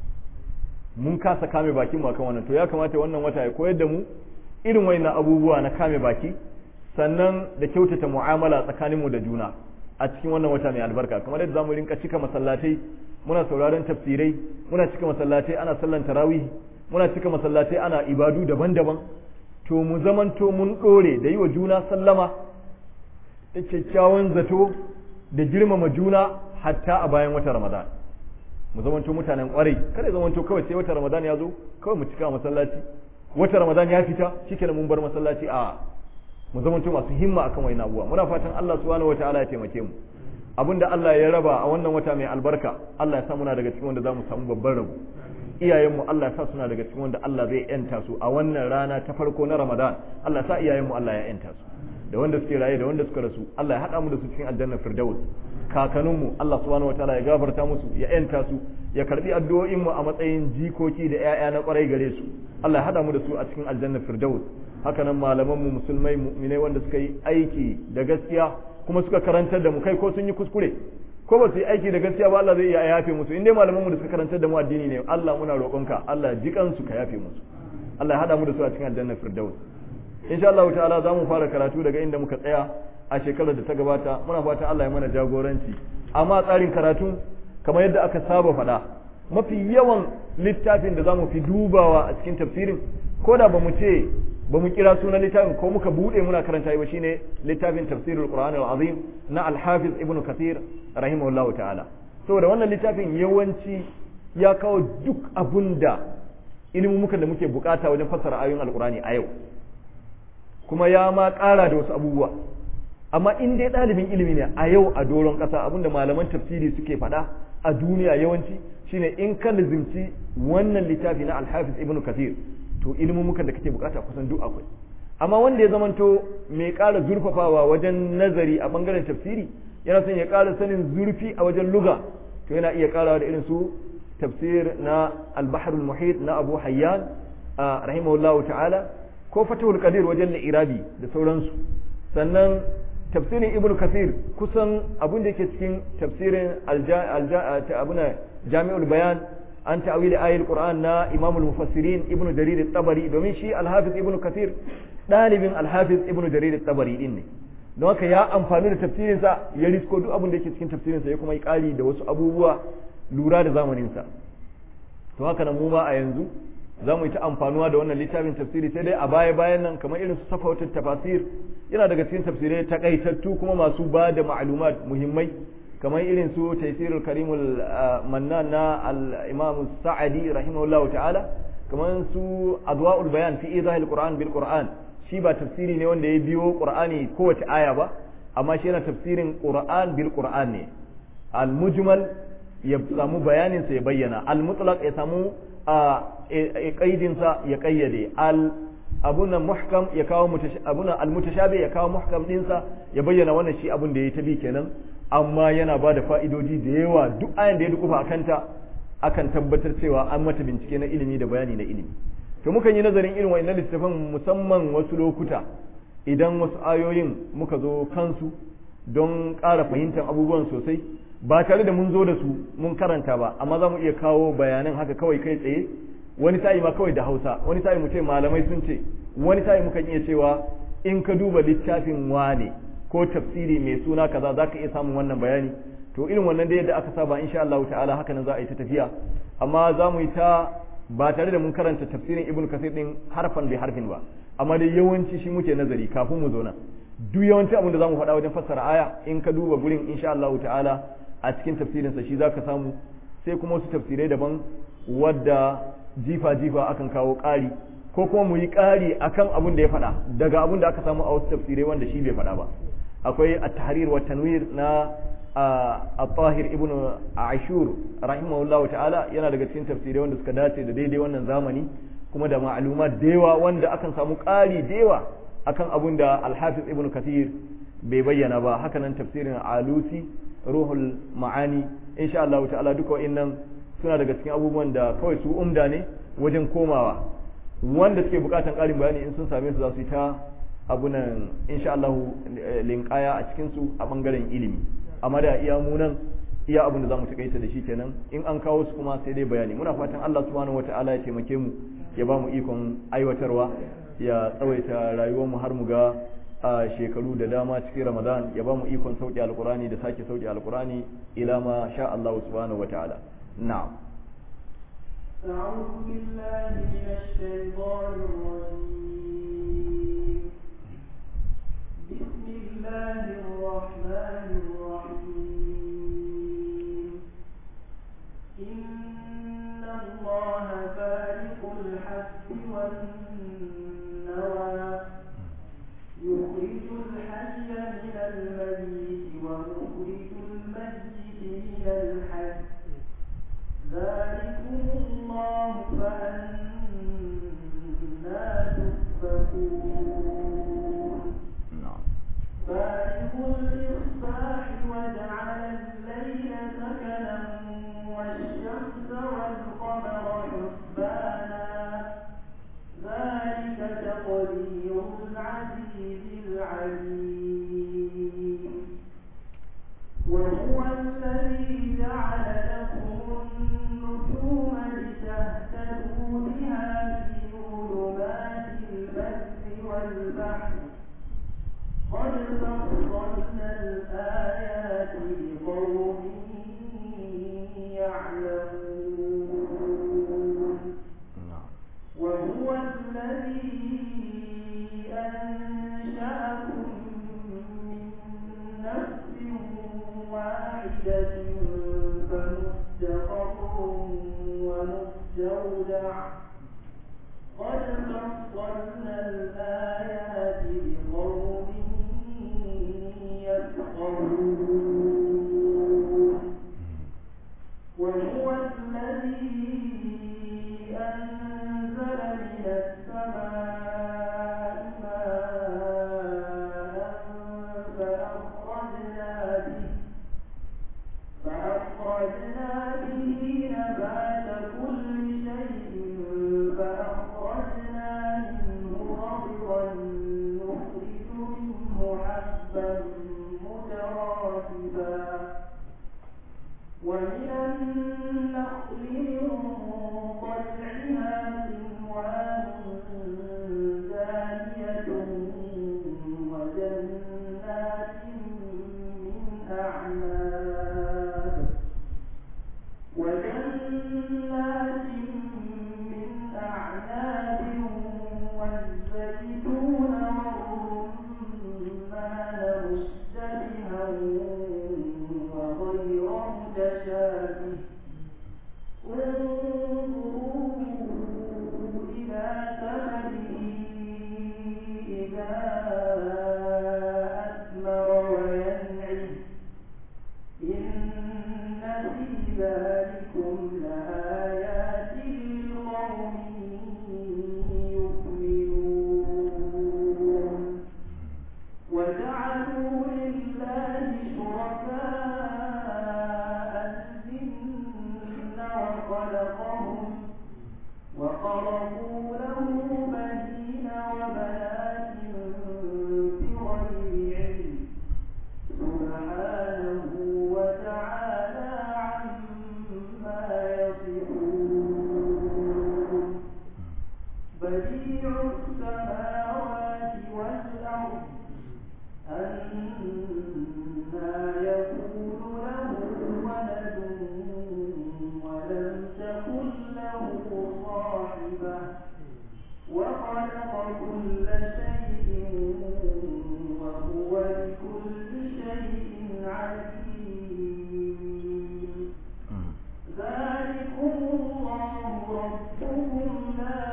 mun kasa kame bakin mu akan wannan to ya kamata wannan wata ya koyar da mu irin wayannan abubuwa na kame baki sannan da kyautata mu'amala tsakanin mu da juna a cikin wannan wata mai albarka kamar yadda zamu rinka cika masallatai muna sauraron tafsirai muna cika masallatai ana sallan tarawih muna cika masallatai ana ibadu daban-daban to mu zamanto mun dore da yi wa juna sallama da kyakkyawan zato da girmama juna hatta a bayan wata ramadan mu zamanto mutanen kwarai kada ya zamanto kawai sai wata ramadan ya zo kawai mu cika masallaci wata ramadan ya fita shikenan mun bar masallaci a mu zamanto masu himma akan wayan abuwa muna fatan Allah subhanahu wataala ya taimake mu abinda Allah ya raba a wannan wata mai albarka Allah ya sa muna daga cikin wanda zamu samu babban rabo iyayenmu Allah ya sa suna daga cikin wanda Allah zai yanta su a wannan rana ta farko na Ramadan Allah ya sa iyayenmu Allah ya yanta su da wanda suke raye da wanda suka rasu Allah ya hada mu da su cikin aljannar firdaus kakanninmu Allah subhanahu wataala ya gafarta musu ya yanta su ya karbi addu'o'in mu a matsayin jikoki da ƴaƴa na kwarai gare su Allah ya hada mu da su a cikin aljannar firdaus haka nan malaman mu musulmai mu'minai wanda suka yi aiki da gaskiya kuma suka karantar da mu kai ko sun yi kuskure ko ba su yi aiki da gaskiya ba Allah zai iya yafe musu in dai malaman mu da suka karantar da mu addini ne Allah muna roƙonka Allah jikan su ka yafe musu Allah ya hada mu da su a cikin aljannar firdaus insha Allah ta'ala za mu fara karatu daga inda muka tsaya a shekarar da ta gabata muna fatan Allah ya mana jagoranci amma tsarin karatu kamar yadda aka saba faɗa mafi yawan littafin da za mu fi dubawa a cikin tafsirin ko da ba mu ce ba mu kira sunan littafin ko muka bude muna karanta ba shine littafin tafsirul qur'an al-azim na al-hafiz ibnu kathir rahimahullahu ta'ala saboda wannan littafin yawanci ya kawo duk abunda ilmumukan da muke bukata wajen fassara ayoyin alqur'ani a yau kuma ya ma kara da wasu abubuwa amma in dai ɗalibin ilimi ne a yau a doron ƙasa abinda malaman tafsiri suke faɗa a duniya yawanci shine in ka lizimci wannan littafi na alhafiz ibnu kathir to ilmumukan da kake bukata kusan duk akwai amma wanda ya zamanto mai ƙara zurfafawa wajen nazari a bangaren tafsiri yana son ya ƙara sanin zurfi a wajen luga to yana iya ƙarawa da irin su tafsir na al-bahr muhit na abu hayyan rahimahullahu ta'ala ko fatahul qadir wajen irabi da sauransu sannan tafsirin ibnu kathir kusan abin da yake cikin tafsirin abuna jami'ul bayan an ta'awili ayatul qur'an na imamul mufassirin ibnu jarir at-tabari domin shi al-hafiz ibnu kathir dalibin al-hafiz ibnu jarir at-tabari din ne don haka ya amfani da tafsirin sa ya risko duk abin da yake cikin tafsirin sa ya kuma yi kari da wasu abubuwa lura da zamanin sa to haka nan mu ma a yanzu za mu yi ta amfanuwa da wannan littafin tafsiri sai dai a baya bayan nan kamar irin su safawatul tafasir yana daga cikin tafsirai takaitattu kuma masu ba da ma'lumat muhimmai kamar irin su taysirul karimul mannan na al-imam sa'adi rahimahullahu ta'ala kamar su adwa'ul bayan fi izahil qur'an bil qur'an shi ba tafsiri ne wanda ya biyo qur'ani kowace aya ba amma shi yana tafsirin qur'an bil qur'an ne al-mujmal ya samu bayanin sa ya bayyana al-mutlaq ya samu a kaidinsa ya kayyade al abuna muhkam ya kawo abuna almutashabi ya kawo muhkam dinsa ya bayyana wannan shi abun da ya tabi kenan amma yana ba da fa'idodi da yawa duk ayan da ya dukufa a kanta akan tabbatar cewa an mata bincike na ilimi da bayani na ilimi to mukan yi nazarin irin wa'annan littafan musamman wasu lokuta idan wasu ayoyin muka zo kansu don ƙara fahimtar abubuwan sosai ba tare da mun zo da su mun karanta ba amma za mu iya kawo bayanan haka kawai kai tsaye wani sa'i ma kawai da hausa wani sa'i mu ce malamai sun ce wani sa'i mukan iya cewa in ka duba littafin wane ko tafsiri mai suna kaza za ka iya samun wannan bayani to irin wannan da yadda aka saba insha Allah ta'ala haka nan za a yi ta tafiya amma za mu yi ta ba tare da mun karanta tafsirin ibnu kasir din harfan bi harfin ba amma dai yawanci shi muke nazari kafin mu zo nan duk yawanci abin da za mu faɗa wajen fassara aya in ka duba gurin insha Allah ta'ala a cikin tafsirinsa shi zaka samu sai kuma wasu tafsirai daban wadda jifa-jifa akan kawo ƙari ko kuma mu yi ƙari akan abin da ya faɗa daga abin da aka samu a wasu tafsirai wanda shi bai faɗa ba akwai at-tahrir wa tanwir na at-tahir ibn ashur rahimahullahu ta'ala yana daga cikin tafsirai wanda suka dace da daidai wannan zamani kuma da ma'lumat da yawa wanda akan samu ƙari da yawa akan abin da al-hafiz ibn kathir bai bayyana ba hakanan tafsirin alusi ruhul ma'ani insha Allah ta'ala duka wa'annan suna daga cikin abubuwan da kawai su umda ne wajen komawa wanda suke bukatan ƙarin bayani in sun same su za su yi ta abunan insha Allah linkaya a cikin su a bangaren ilimi amma da iya munan iya abin da zamu takaita da shi kenan in an kawo su kuma sai dai bayani muna fatan Allah subhanahu wataala ya taimake mu ya ba mu ikon aiwatarwa ya tsawaita rayuwar mu har mu ga a shekaru da dama cikin Ramadan ya ba mu ikon sauki alkurani da sake sauki alkurani ila ma sha Allah subhanahu wa ta'ala na'am أعوذ بالله من الشيطان الرجيم بسم الله الرحمن الرحيم إن الله فارق الحب والنوى يخرج الحي من الميت ومخرج الميت من الحي ذلكم الله فأنا تؤفكون فارق الإصباح وجعل الليل سكنا والشمس والقمر حسبانا ذلك تقدير العزيز العليم وهو الذي جعل لكم النجوم لتهتدوا بها في ظلمات البر والبحر قد فصلنا الآيات لقوم يعلمون وهو الذي واحدة فمستقر ومستودع قد فصلنا الآيات لقوم يفقهون وهو الذي أنزل من السماء ماء فأخرجنا به فأخرجنا به نبات كل شيء فأخرجنا منه خضرا نخرج منه حبا متراكبا ومن النخل من طلعها قنوان دانية وجنات من أعناب وجنات من أعناب والزيتون والرمان مشتبها وغير متشابه انظروا إلى ثمره إذا أثمر وينعم إن في ذلكم لآيات لقوم يؤمنون وجعلوا لله شركاء الجن وخلقهم وخلقوا له بنين وبنات بغير علم سبحانه وتعالى عما يصفون بديع السماوات والأرض أنا يكون له ولد ولم تكن له صاحبة وخلق كل شيء وهو بكل شيء عليم ذلكم الله ربكم لا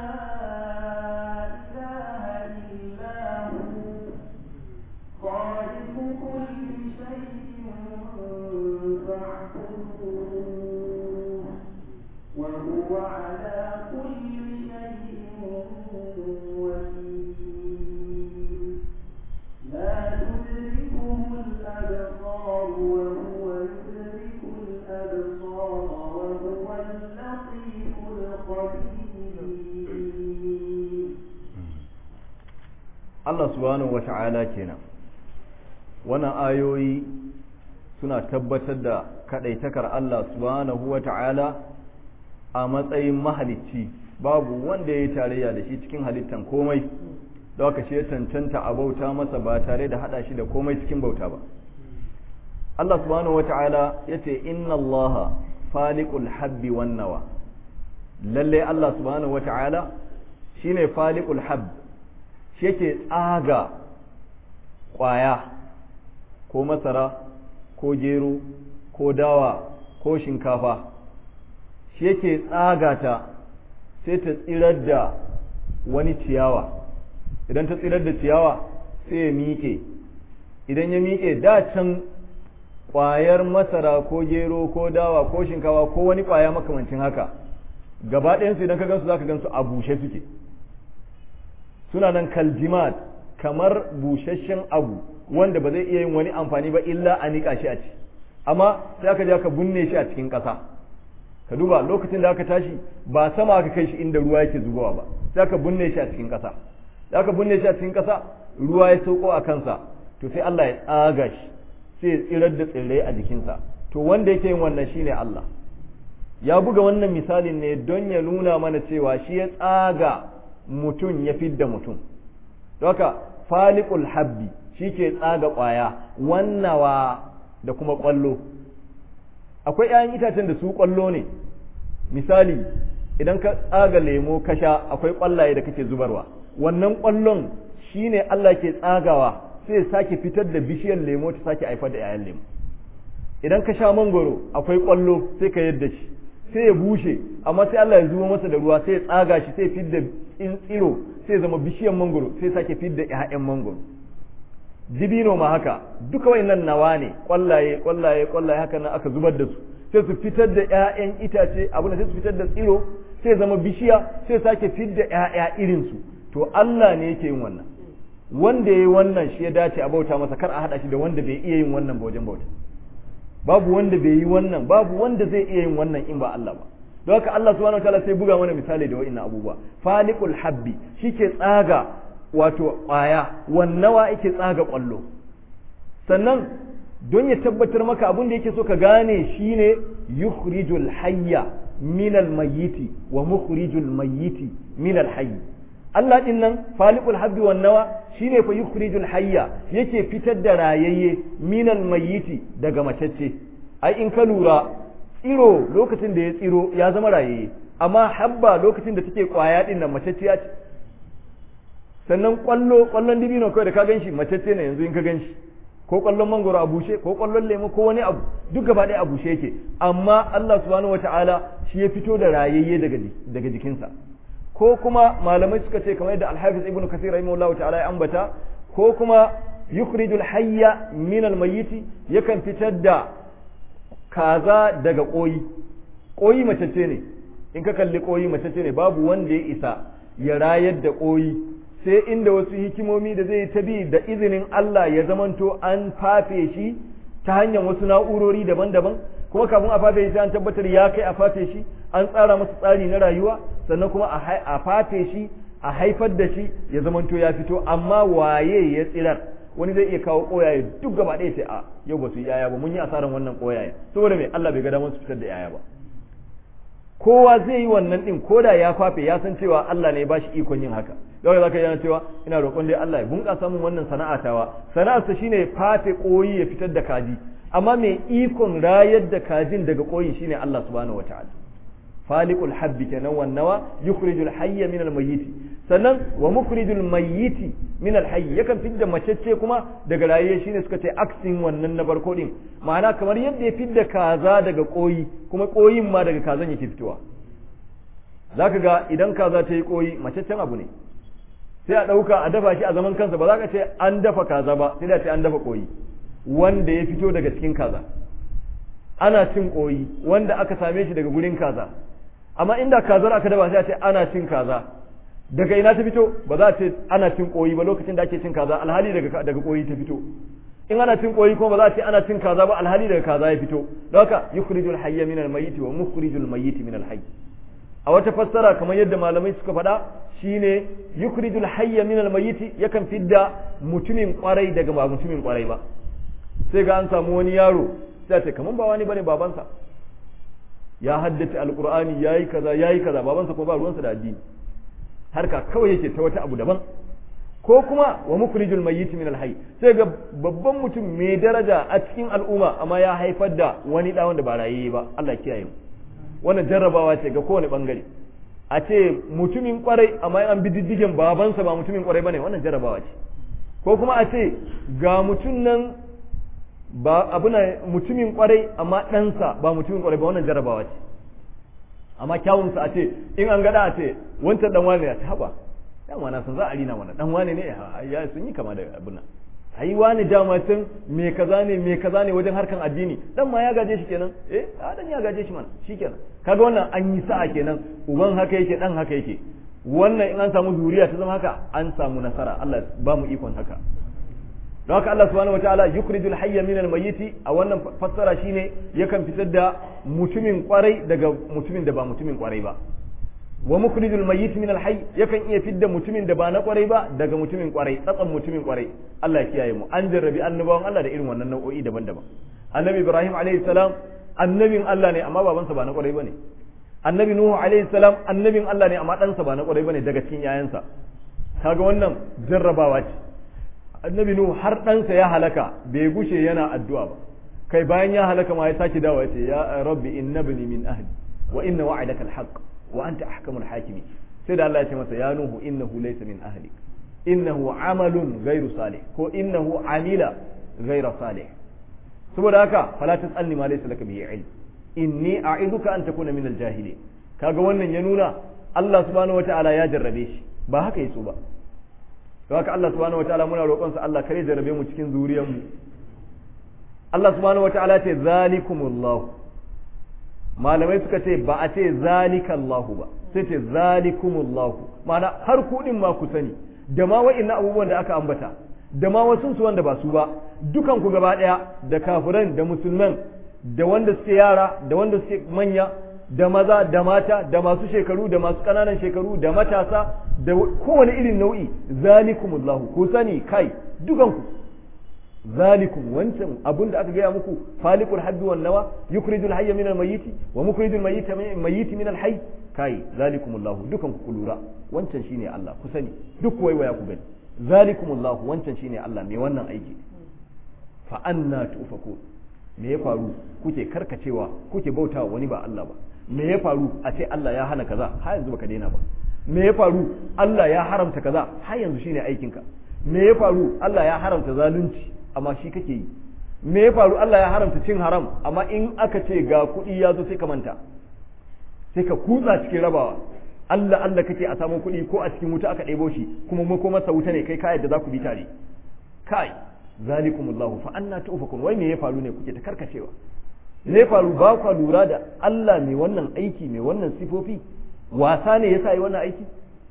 إله إلا هو خالق كل شيء فاعبدوه وهو على كل شيء وكيل لا تدركه الأبصار وهو يدرك الأبصار وهو اللطيف الخبير Allah subhanahu wata'ala kenan wannan ayoyi suna tabbatar da kadaitakar Allah subhanahu wata'ala a matsayin mahalicci babu wanda ya yi tarayya da shi cikin halittan komai da haka shi ya cancanta a bauta masa ba tare da hada shi da komai cikin bauta ba Allah subhanahu wata'ala ya ce inna Allah faliqul habbi wan nawa lalle Allah subhanahu wata'ala shine faliqul habbi shi yake tsaga ƙwaya ko masara ko gero ko dawa ko shinkafa shi yake tsaga ta sai ta tsirar da wani ciyawa idan ta tsirar da ciyawa sai ya miƙe idan ya miƙe da can ƙwayar masara ko gero ko dawa ko shinkafa ko wani ƙwaya makamancin haka gaba ɗayansu idan ka gansu za ka gansu a bushe suke suna nan kaljimat kamar busasshen abu wanda ba zai iya yin wani amfani ba illa a niƙa shi a ci amma sai aka je aka binne shi a cikin ƙasa ka duba lokacin da aka tashi ba sama aka kai shi inda ruwa yake zubowa ba sai aka binne shi a cikin ƙasa da aka binne shi a cikin ƙasa ruwa ya sauko a kansa to sai Allah ya tsaga shi sai ya tsirar da tsirrai a jikinsa to wanda yake yin wannan shine Allah ya buga wannan misalin ne don ya nuna mana cewa shi ya tsaga mutum ya fidda mutum haka faliqul habbi shi ke tsaga ƙwaya wannawa da kuma ƙwallo akwai 'ya'yan itacen da su ƙwallo ne misali idan ka tsaga lemo ka sha akwai ƙwallaye da kake zubarwa wannan ƙwallon shine Allah ke tsagawa sai ya sake fitar da bishiyar lemo ta sake haifar da 'ya'yan lemo idan ka sha mangoro akwai kwallo sai ka yadda shi sai ya bushe amma sai Allah ya zubo masa da ruwa sai ya tsaga shi sai fidda in tsiro sai zama bishiyan mangoro sai sake fidda ƴaƴan mangoro dibino ma haka duka wayannan nawa ne kwallaye kwallaye kwallaye haka nan aka zubar da su sai su fitar da ƴaƴan itace abin da sai su fitar da tsiro sai zama bishiya sai sake fidda ƴaƴa irin su to Allah ne yake yin wannan wanda yayi wannan shi ya dace a bauta masa kar a hada shi da wanda bai iya yin wannan ba wajen bauta babu wanda bai yi wannan babu wanda zai iya yin wannan in ba Allah ba don haka Allah subhanahu wataala sai buga mana misali da wa'annan abubuwa faliqul habbi shike tsaga wato ƙwaya wannawa yake tsaga ƙwallo sannan don ya tabbatar maka abin da yake so ka gane shine yukhrijul hayya minal mayyiti wa mukhrijul mayyiti minal hayy Allah din nan faliqul habbi wan nawa shine fa yukhrijul hayya yake fitar da rayayye minal mayyiti daga macecce ai in ka lura tsiro lokacin da ya tsiro ya zama rayayye amma habba lokacin da take kwaya din nan macecciya ce sannan kwallo kwallon dibino kawai da ka ganshi macecce ne yanzu in ka ganshi ko kwallon mangoro a bushe ko kwallon lemu ko wani abu duk gaba ɗaya a bushe yake amma Allah subhanahu wataala shi ya fito da rayayye daga daga jikinsa ko kuma malamai suka ce kamar yadda Al-Hafiz Ibn Kathir rahimahullahu ta'ala ya ambata ko kuma yukhrijul hayya min al-mayyiti yakan fitar da kaza daga koyi koyi macece ne in ka kalli koyi macece ne babu wanda ya isa ya rayar da koyi sai inda wasu hikimomi da zai ta bi da izinin Allah ya zamanto an fafe shi ta hanyar wasu na'urori daban-daban kuma kafin a fafe shi an tabbatar ya kai a fafe shi an tsara masa tsari na rayuwa sannan kuma a fafe shi a haifar da shi ya zamanto ya fito amma waye ya tsirar wani zai iya kawo koyaye duk gaba ɗaya sai a yau ba su yi yaya ba mun yi asaran wannan koyaye saboda mai Allah bai ga damar su fitar da yaya ba kowa zai yi wannan din ko da ya fafe ya san cewa Allah ne ya bashi ikon yin haka yau zaka yana cewa ina roƙon dai Allah ya bunƙasa min wannan sana'a tawa sana'ar sa shine fafe koyi ya fitar da kaji amma mai ikon rayar da kajin daga koyi shine Allah subhanahu wataala faliqul habbi kenan wan nawa yukhrijul hayya min al mayyit sannan wa mukhrijul mayyiti min al hayy yakan fidda macecce kuma daga raye shine suka ce aksin wannan na barko din ma'ana kamar yadda ya fidda kaza daga koyi kuma koyin ma daga kazan yake fitowa zaka ga idan kaza ta yi koyi maceccen abu ne sai a ɗauka a dafa shi a zaman kansa ba za ka ce an dafa kaza ba sai da ce an dafa koyi wanda ya fito daga cikin kaza ana cin koyi wanda aka same shi daga gurin kaza amma inda kazar aka dafa sai a ce ana cin kaza daga ina ta fito ba za a ce ana cin koyi ba lokacin da ake cin kaza alhali daga daga koyi ta fito in ana cin koyi kuma ba za a ce ana cin kaza ba alhali daga kaza ya fito don haka yukhrijul hayya min al-mayyit wa mukhrijul mayyit min al-hayy a wata fassara kamar yadda malamai suka faɗa shine yukhrijul hayya min al-mayyit yakan fidda mutumin kwarai daga ba mutumin kwarai ba sai ga an samu wani yaro sai ce kaman ba wani bane babansa ya haddace alqur'ani yayi kaza yayi kaza babansa ko ba ruwansa da addini harka kawai yake ta wata abu daban ko kuma wa mukhrijul mayyit min al-hayy sai ga babban mutum mai daraja a cikin al'umma amma ya haifar da wani da wanda ba rayaye ba Allah kiyaye mu wannan jarrabawa ce ga kowane bangare a ce mutumin kwarai amma an bi diddigen babansa ba mutumin kwarai bane wannan jarrabawa ce ko kuma a ce ga mutum nan ba abuna mutumin kwarai amma ɗansa ba mutumin kwarai ba wannan jarrabawa ce amma kyawunsa a ce in an gada a ce wancan dan wane ya ta haba dama na san za a rina mana dan wane ne ya sun yi kama da abin nan ai wani dama can me kaza ne me kaza ne wajen harkan addini dan ma ya gaje shi kenan eh a dan ya gaje shi mana shikenan kaga wannan an yi sa'a kenan uban haka yake dan haka yake wannan in an samu zuriya ta zama haka an samu nasara Allah ba mu ikon haka don haka Allah subhanahu wataala yukhrijul hayya minal mayyiti a wannan fassara shine yakan fitar da mutumin kwarai daga mutumin da ba mutumin kwarai ba wa mukhrijul mayyit min al-hayy yakan iya fidda mutumin da ba na kwarai ba daga mutumin kwarai tsatsan mutumin kwarai Allah ya kiyaye mu an jarrabi annabawan Allah da irin wannan nau'o'i daban-daban annabi Ibrahim alayhi salam annabin Allah ne amma babansa ba na kwarai bane annabi Nuhu alayhi salam annabin Allah ne amma ɗansa ba na kwarai bane daga cikin yayansa kaga wannan jarrabawa ce annabi Nuhu har ɗansa ya halaka bai gushe yana addu'a ba kai bayan ya halaka ma ya sake dawo ya ce ya rabbi innabni min ahli wa inna wa'adaka al-haqq wa anta ahkamul hakimi sai da Allah ya ce masa ya nuhu innahu laysa min ahlik innahu amalun ghairu salih ko innahu amila ghairu salih saboda haka fala tasalni ma laysa laka bihi ilm inni a'iduka an takuna min al-jahilin kaga wannan ya nuna Allah subhanahu wataala ya jarrabe shi ba haka yaso ba don haka Allah subhanahu wataala muna roƙon sa Allah kare jarrabe mu cikin zuriyar mu Allah subhanahu wataala ce zalikumullahu malamai suka ce ba a ce zalikallahu ba sai ce zalikumullahu ma'ana har kuɗin ma ku sani da ma wa'innan abubuwan da aka ambata da ma wasu su wanda ba su ba dukan ku gaba ɗaya da kafiran da musulman da wanda suke yara da wanda suke manya da maza da mata da masu shekaru da masu ƙananan shekaru da matasa da kowane irin nau'i zalikumullahu ku sani kai dukanku zalikum wancan abun da aka gaya muku falikul habbi wan nawa yukhrijul hayya minal mayyiti wa mukhrijul mayyita mayyiti minal hayy kai zalikumullahu dukan ku lura wancan shine Allah ku sani duk waiwaya ku gani zalikumullahu wancan shine Allah mai wannan aiki fa anna tufakun me ya faru kuke karkacewa kuke bautawa wani ba Allah ba me ya faru a ce Allah ya hana kaza har yanzu baka daina ba me ya faru Allah ya haramta kaza har yanzu shine aikinka me ya faru Allah ya haramta zalunci amma shi kake yi me ya faru Allah ya haramta cin haram amma in aka ce ga kuɗi ya zo sai ka manta sai ka kutsa cikin rabawa Allah Allah kake a samu kuɗi ko a cikin wuta aka ɗebo shi kuma mu ko masa wuta ne kai ka yadda za ku bi tare kai zalikumullahu fa anna tufakun wai me ya faru ne kuke ta karkacewa me ya faru ba ku lura da Allah mai wannan aiki mai wannan sifofi wasa ne yasa yi wannan aiki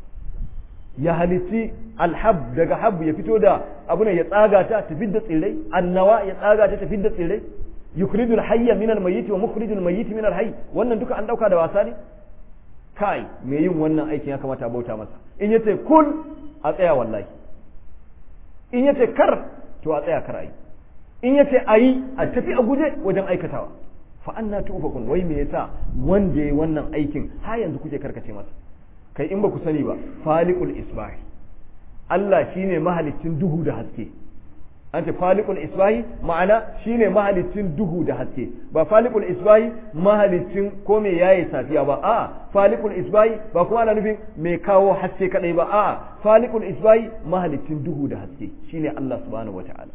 ya halitti alhab daga hab ya fito da abu ne ya tsaga ta tafi da tsirrai annawa ya tsaga ta tafi da tsirrai yukhrijul hayya min almayyit wa mukhrijul mayyit min alhayy wannan duka an dauka da wasa ne kai me yin wannan aikin ya kamata a bauta masa in yace kul a tsaya wallahi in yace kar to a tsaya kar ayi in yace ayi a tafi a guje wajen aikatawa fa anna tufakun wai me yasa wanda yayi wannan aikin har yanzu kuke karkace masa kai in ba ku sani ba faliqul isbahi Allah shine mahalicin duhu da haske an ce faliqul isbahi ma'ana shine mahalicin duhu da haske ba faliqul isbahi mahalicin ko me yayi safiya ba a faliqul isbahi ba kuma ana nufin mai kawo haske kadai ba a faliqul isbahi mahalicin duhu da haske shine Allah subhanahu wata'ala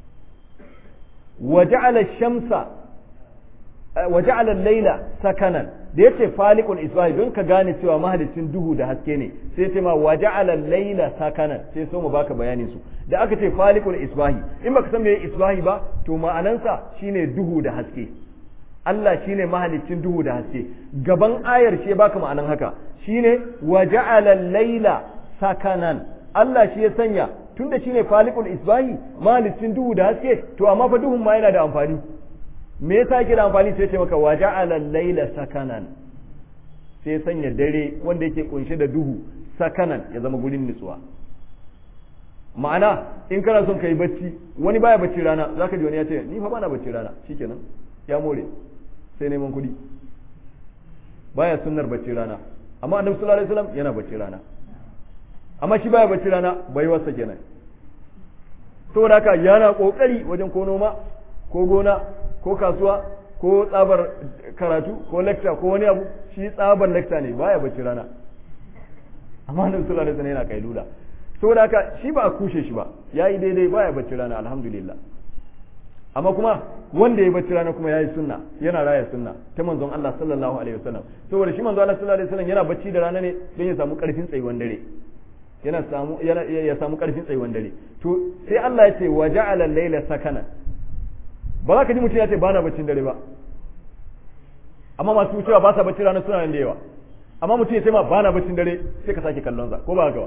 wa ja'ala ash-shamsa wa ja'ala al-layla sakanan da yace faliqul isbahi don ka gane cewa mahalicin duhu da haske ne sai ce ma wa ja'ala al-layla sakanan sai so mu baka bayanin su da aka ce faliqul isbahi in baka san meye isbahi ba to ma'anansa shine duhu da haske Allah shine mahalicin duhu da haske gaban ayar shi baka ma'anan haka shine wa ja'ala al-layla sakanan Allah shi ya sanya tunda shine faliqul isbahi mahalicin duhu da haske to amma fa duhun ma yana da amfani me yasa yake da amfani sai ce maka waja'ala al-laila sakanan sai sanya dare wanda yake kunshe da duhu sakanan ya zama gurin nutsuwa ma'ana in kana son kai bacci wani baya bacci rana zaka ji wani ya ce ni fa bana bacci rana shikenan ya more sai neman kuɗi baya sunnar bacci rana amma annabi sallallahu alaihi wasallam yana bacci rana amma shi baya bacci rana bai wasa kenan saboda haka yana kokari wajen ko noma ko gona ko kasuwa ko tsabar karatu ko lecture ko wani abu shi tsabar lecture ne baya bacci rana amma nan sallallahu alaihi wasallam yana kailula saboda haka shi ba a kushe shi ba yayi daidai baya bacci rana alhamdulillah amma kuma wanda ya bacci rana kuma yayi sunna yana raya sunna ta manzon Allah sallallahu alaihi wasallam saboda shi manzon Allah sallallahu alaihi wasallam yana bacci da rana ne don ya samu karfin tsayuwan dare yana samu ya samu karfin tsayuwan dare to sai Allah ya ce wa ja'ala al-layla sakana ba za ka ji mutum ya ce ba na baccin dare ba amma masu cewa ba sa bacci rana suna nan da yawa amma mutum ya ce ma ba na baccin dare sai ka sake kallon sa ko ba haka ba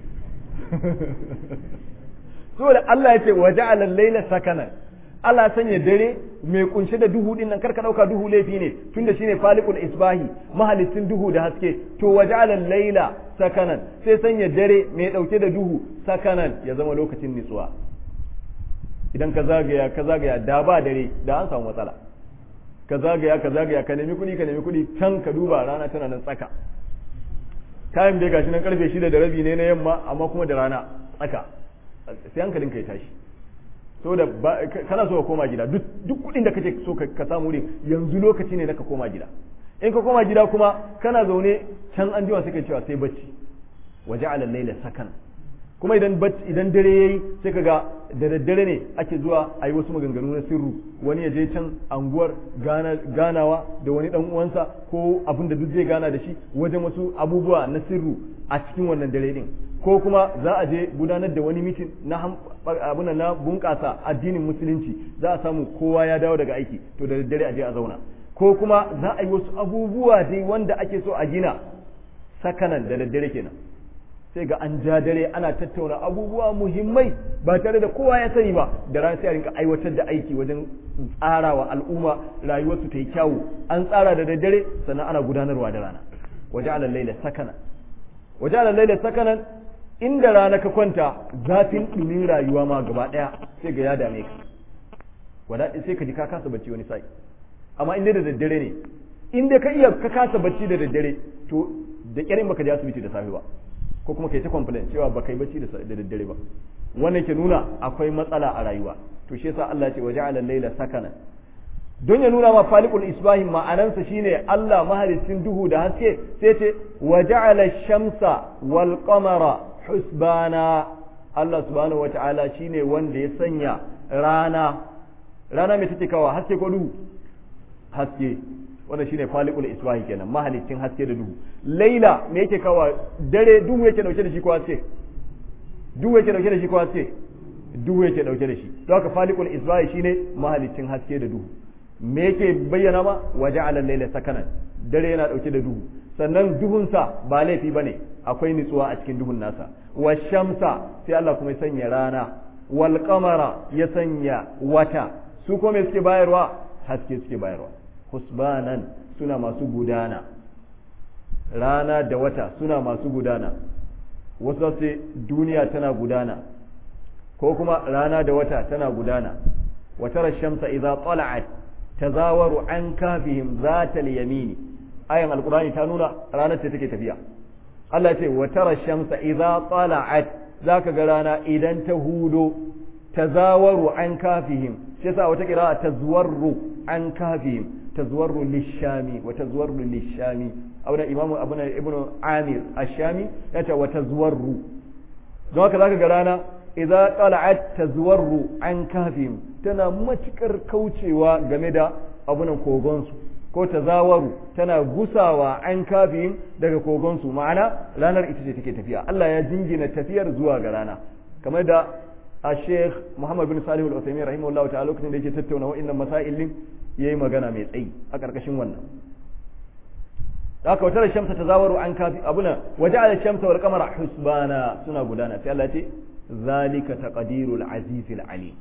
saboda Allah ya ce wa ja'ala al-layla sakana Allah sanya dare mai kunshe da duhu din nan karka dauka duhu laifi ne tunda shine faliqul isbahi mahalicin duhu da haske to wa ja'ala al-layla sakanan sai sanya dare mai dauke da duhu sakanan ya zama lokacin nitsuwa idan ka zagaya ka zagaya da ba dare da an samu matsala ka zagaya ka zagaya ka nemi kuɗi ka nemi kuɗi can ka duba rana tana nan tsaka kayan da gashi nan karfe shida da rabi ne na yamma amma kuma da rana tsaka sai hankalin ka ya tashi saboda kana so ka koma gida duk kuɗin da kake so ka samu wurin yanzu lokaci ne na ka koma gida in ka koma gida kuma kana zaune can an jima sai ka cewa sai bacci waje alal laila sakan kuma idan idan dare yayi sai kaga da daddare ne ake zuwa a yi wasu maganganu na sirru wani ya je can anguwar ganawa da wani dan uwansa ko abin da duk zai gana da shi wajen wasu abubuwa na sirru a cikin wannan dare din ko kuma za a je gudanar da wani mitin na abin na bunƙasa addinin musulunci za a samu kowa ya dawo daga aiki to da daddare a je a zauna ko kuma za a yi wasu abubuwa dai wanda ake so a gina sakanan da daddare kenan sai ga an ja dare ana tattauna abubuwa muhimmai ba tare da kowa ya sani ba da ran sai a rinka aiwatar da aiki wajen tsarawa al'umma rayuwarsu ta yi kyawu an tsara da daddare sannan ana gudanarwa da rana waje alal laila sakana waje alal laila sakanan inda rana ka kwanta zafin ɗumin rayuwa ma gaba ɗaya sai ga ya dame ka wada sai ka ji ka kasa bacci wani sai amma inda da daddare ne inda ka iya ka kasa bacci da daddare to da ƙyarin baka je asibiti da safe ba ko kuma kai ta complain cewa ba kai bacci da daddare ba wannan ke nuna akwai matsala a rayuwa to shi yasa Allah ya ce waja'ala al-laila sakana don ya nuna ma falikul isbahi ma'anansa shine Allah mahalicin duhu da haske sai ce waja'ala ash-shamsa wal qamara husbana Allah subhanahu wata'ala shine wanda ya sanya rana rana mai take kawa haske ko duhu haske wannan shine falikul isbahi kenan mahalicin haske da duhu laila me yake kawa dare duhu yake dauke da shi ko haske duhu yake dauke da shi ko haske duhu yake dauke da shi to haka falikul isbahi shine mahalicin haske da duhu me yake bayyana ma waja'ala laila sakanan dare yana dauke da duhu sannan duhunsa ba laifi bane akwai nutsuwa a cikin duhun nasa wa shamsa sai Allah kuma ya sanya rana wal qamara ya sanya wata su kuma me suke bayarwa haske suke bayarwa husbanan suna masu gudana rana da wata suna masu gudana wasu sai duniya tana gudana ko kuma rana da wata tana gudana wata shamsa idza tala'at tazawaru an kafihim zatal yamini ayan alqur'ani ta nuna ranar ce take tafiya Allah ce wata shamsa idza tala'at zaka ga rana idan ta hudo tazawaru an kafihim shi yasa wata kira tazwarru an kafihim tazwarru lishami wa tazwarru lishami abuna imamu abuna ibnu amir ashami yace wa tazwarru don haka zaka ga rana idza tala'at tazwarru an kafihim tana matukar kaucewa game da abunan kogonsu ko tazawaru tana gusawa an kafihim daga kogonsu ma'ana ranar ita ce take tafiya Allah ya jingina tafiyar zuwa ga rana kamar da a sheikh muhammad bin salih al-usaimin rahimahullahu ta'ala lokacin da yake tattauna wa'annan masail din yayi magana mai tsayi a karkashin wannan haka wata shamsa tazawaru an kafi abuna waja'ala shamsa wal qamara husbana suna gudana sai Allah ya ce zalika taqdirul azizil alim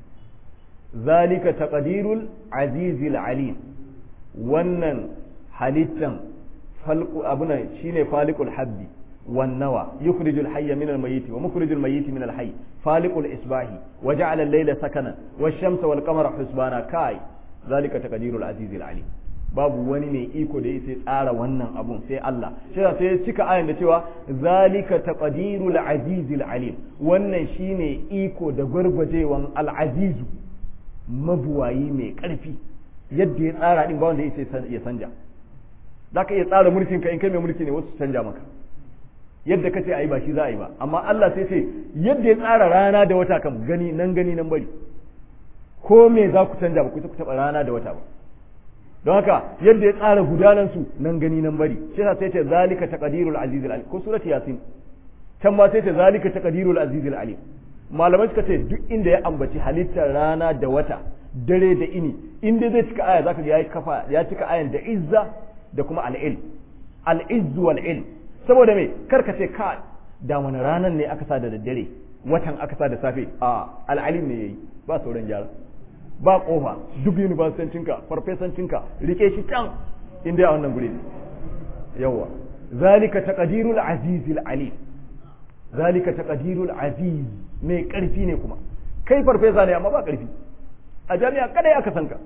zalika taqdirul azizil alim wannan halittan falqu abuna shine faliqul habbi والنوى يخرج الحي من الميت ومخرج الميت من الحي فالق الإصباح وجعل الليل سكنا والشمس والقمر حسبانا كاي ذلك تقدير العزيز العليم babu wani mai iko da sai tsara wannan abun sai Allah shi sai ya cika ayan da cewa zalika taqdirul azizil alim wannan shine iko da gwargwajewan al azizu mabuwayi mai karfi yadda ya tsara din ba wanda ya sanja zaka iya tsara mulkin ka in kai mai mulki ne wasu canja maka yadda kace ayi ba shi za a yi ba amma Allah sai ce yadda ya tsara rana da wata kam gani nan gani nan bari ko me za ku canja ba ku ku taba rana da wata ba don haka yadda ya tsara gudanan su nan gani nan bari shi yasa sai ce zalika taqdirul azizul alim ko surati yasin can ma sai ce zalika taqdirul azizul alim malamai suka ce duk inda ya ambaci halittar rana da wata dare da ini in dai zai cika aya zaka ga ya kafa ya cika ayan da izza da kuma al-ilm al-izz wal ilm saboda me karka ce ka da wani ranar ne aka sa da daddare watan aka sa da safe a al'alim ne yayi ba sauran gyara ba kofa duk universitancinka farfesancinka rike shi can inda a wannan guri yawa zalika taqdirul azizil alim zalika taqdirul aziz mai karfi ne kuma kai farfesa ne amma ba karfi a jami'a kada aka sanka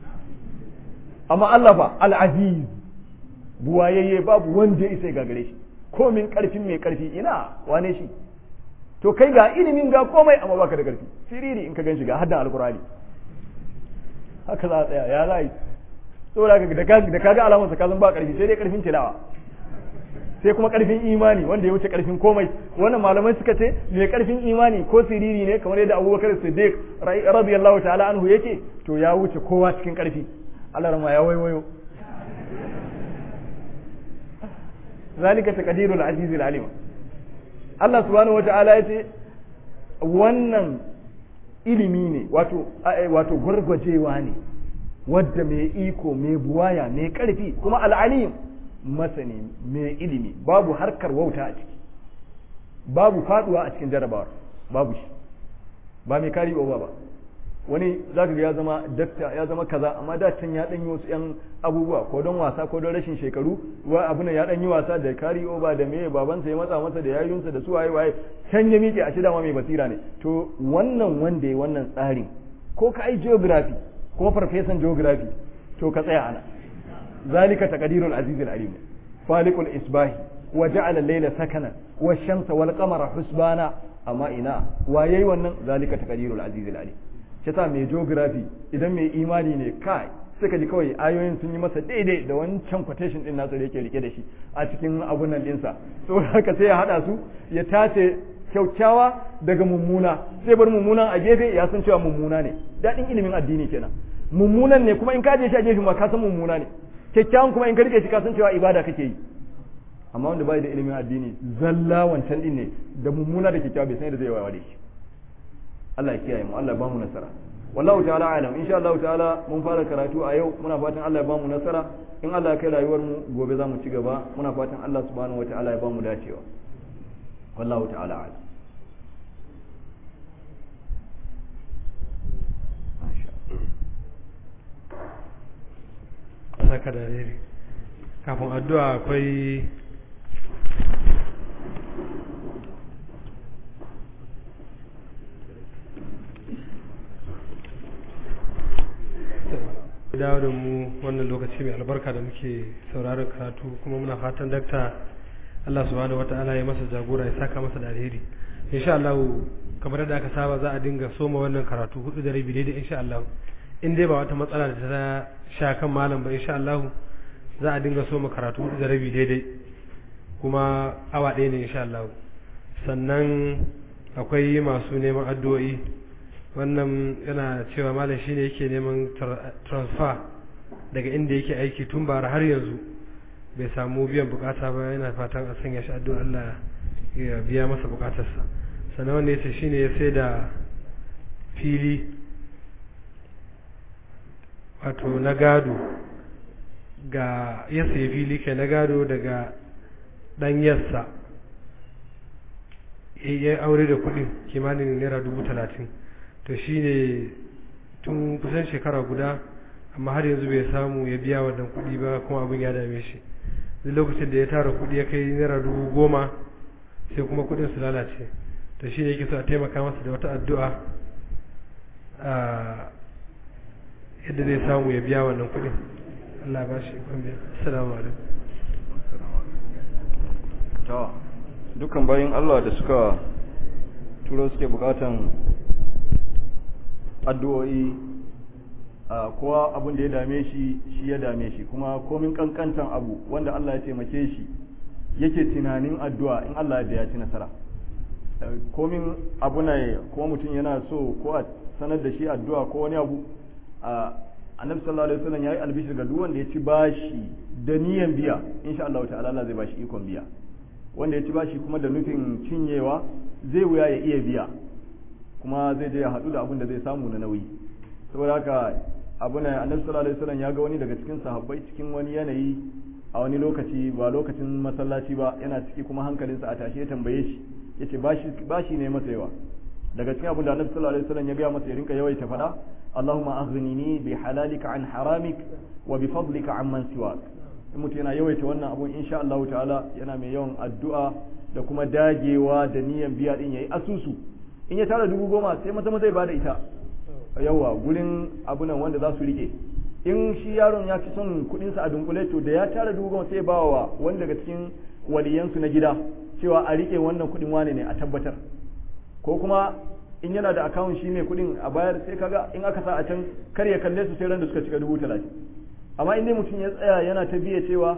amma Allah fa al-aziz buwayayye babu wanda ya isa gagare shi komin karfin mai karfi ina wane shi to kai ga ilimin ga komai amma baka da karfi siriri in ka gan shi ga haddan alkurani haka za a tsaya ya za yi saboda da kaga alamar sa kazan ba karfi sai dai karfin tilawa sai kuma karfin imani wanda ya wuce karfin komai wannan malamai suka ce mai karfin imani ko siriri ne kamar yadda Abubakar Siddiq radiyallahu ta'ala anhu yake to ya wuce kowa cikin karfi Allah rama ya waiwayo zalika taqdirul azizil alim Allah subhanahu wata'ala yace wannan ilimi ne wato wato gwargwajewa ne wadda mai iko mai buwaya mai karfi kuma al'alim masani mai ilimi babu harkar wauta a ciki babu faduwa a cikin jarabawar babu shi ba mai kari ba ba wani zaka ga ya zama dakta ya zama kaza amma da can ya dan yi wasu yan abubuwa ko don wasa ko don rashin shekaru wa abin ya dan yi wasa da kari over da meye babansa ya matsa masa da yayunsa da su waye waye can ya miƙe a shi dama mai basira ne to wannan wanda ya wannan tsarin ko ka ai geography ko farfesan geography to ka tsaya ana zalika taqdirul azizul alim faliqul isbahi wa ja'ala al-layla sakana wash-shamsa wal-qamara husbana amma ina wa yayi wannan zalika taqdirul azizul alim kisa mai geography idan mai imani ne kai suka ji kawai ayoyin sun yi masa daidai da wancan quotation din nasu da yake rike da shi a cikin abun nan dinsa so haka sai ya hada su ya tace kyaukyawa daga mummuna sai bar mummunan a gefe ya san cewa mummuna ne daɗin ilimin addini kenan mummunan ne kuma in ka je shi a gefe ma ka san mummuna ne kyakkyawan kuma in ka rike shi ka san cewa ibada kake yi amma wanda bai da ilimin addini zalla wancan din ne da mummuna da kyakkyawa bai san yadda zai wawa da shi Allah ya kiyaye mu Allah ya ba mu nasara wallahu ta'ala alam insha Allah ta'ala mun fara karatu a yau muna fatan Allah ya ba mu nasara in Allah ya kai rayuwar mu gobe za mu ci gaba muna fatan Allah subhanahu wataala ya ba mu dacewa wallahu ta'ala alam saka da rere kafin addu'a akwai dawo da mu wannan lokaci mai albarka da muke sauraron karatu kuma muna fatan dakta Allah subhanahu wata'ala ya masa jagora ya saka masa da alheri insha Allah kamar da aka saba za a dinga soma wannan karatu hudu da rabi daidai insha Allah in dai ba wata matsala da ta sha kan malam ba insha Allah za a dinga soma karatu hudu da rabi daidai kuma awa ɗaya ne insha Allah sannan akwai masu neman addu'o'i wannan yana cewa malam shine yake neman transfer daga inda yake aiki tun bara har yanzu bai samu biyan bukata ba yana fatan a sanya shi addu'a Allah ya biya masa bukatarsa sannan wanda yace shine ya sai da fili wato na gado ga ya sayi fili kai na gado daga ɗanyarsa ya aure da kuɗin kimanin naira dubu talatin to shi ne tun kusan shekara guda amma har yanzu bai samu ya biya wannan kuɗi ba kuma abin ya dame shi duk lokacin da ya tara kuɗi ya kai naira dubu goma sai kuma kuɗin su lalace to shi ne yake so a taimaka masa da wata addu'a yadda zai samu ya biya wannan kuɗin Allah ba shi ikon biya assalamu alaikum to dukkan bayan Allah da suka turo suke bukatan addu'o'i a kowa abin da ya dame shi shi ya dame shi kuma komin kankantan abu wanda Allah ya taimake shi yake tunanin addu'a in Allah ya ci nasara komin abu ne kuma mutum yana so ko a sanar da shi addu'a ko wani abu a annabi sallallahu alaihi wasallam yayi albishir ga duk wanda ya ci bashi da niyan biya insha Allah ta'ala Allah zai bashi ikon biya wanda ya ci bashi kuma da nufin cinyewa zai wuya ya iya biya kuma zai je ya haɗu da abin da zai samu na nauyi saboda haka abu ne annabi sallallahu alaihi wasallam ya ga wani daga cikin sahabbai cikin wani yanayi a wani lokaci ba lokacin masallaci ba yana ciki kuma hankalinsa a tashi ya tambaye shi yace bashi bashi ne masa yawa daga cikin abin da annabi sallallahu alaihi wasallam ya ga masa ya rinka yawaita faɗa Allahumma aghnini bi halalika an haramik wa bi fadlika amman siwak in mutum yana yawaita wannan abun insha Allah ta'ala yana mai yawan addu'a da kuma dagewa da niyan biya din yayi asusu in ya tara dubu goma sai mata zai bada ita yawa gurin abunan wanda za su rike in shi yaron ya fi son kudinsa a dunkule to da ya tara dubu goma sai ba wa wani daga cikin waliyansu na gida cewa a rike wannan kudin wane ne a tabbatar ko kuma in yana da akawun shi mai kudin a bayar sai kaga in aka sa a can kar ya kalle su sai ran da suka cika dubu talatin amma in dai mutum ya tsaya yana ta biya cewa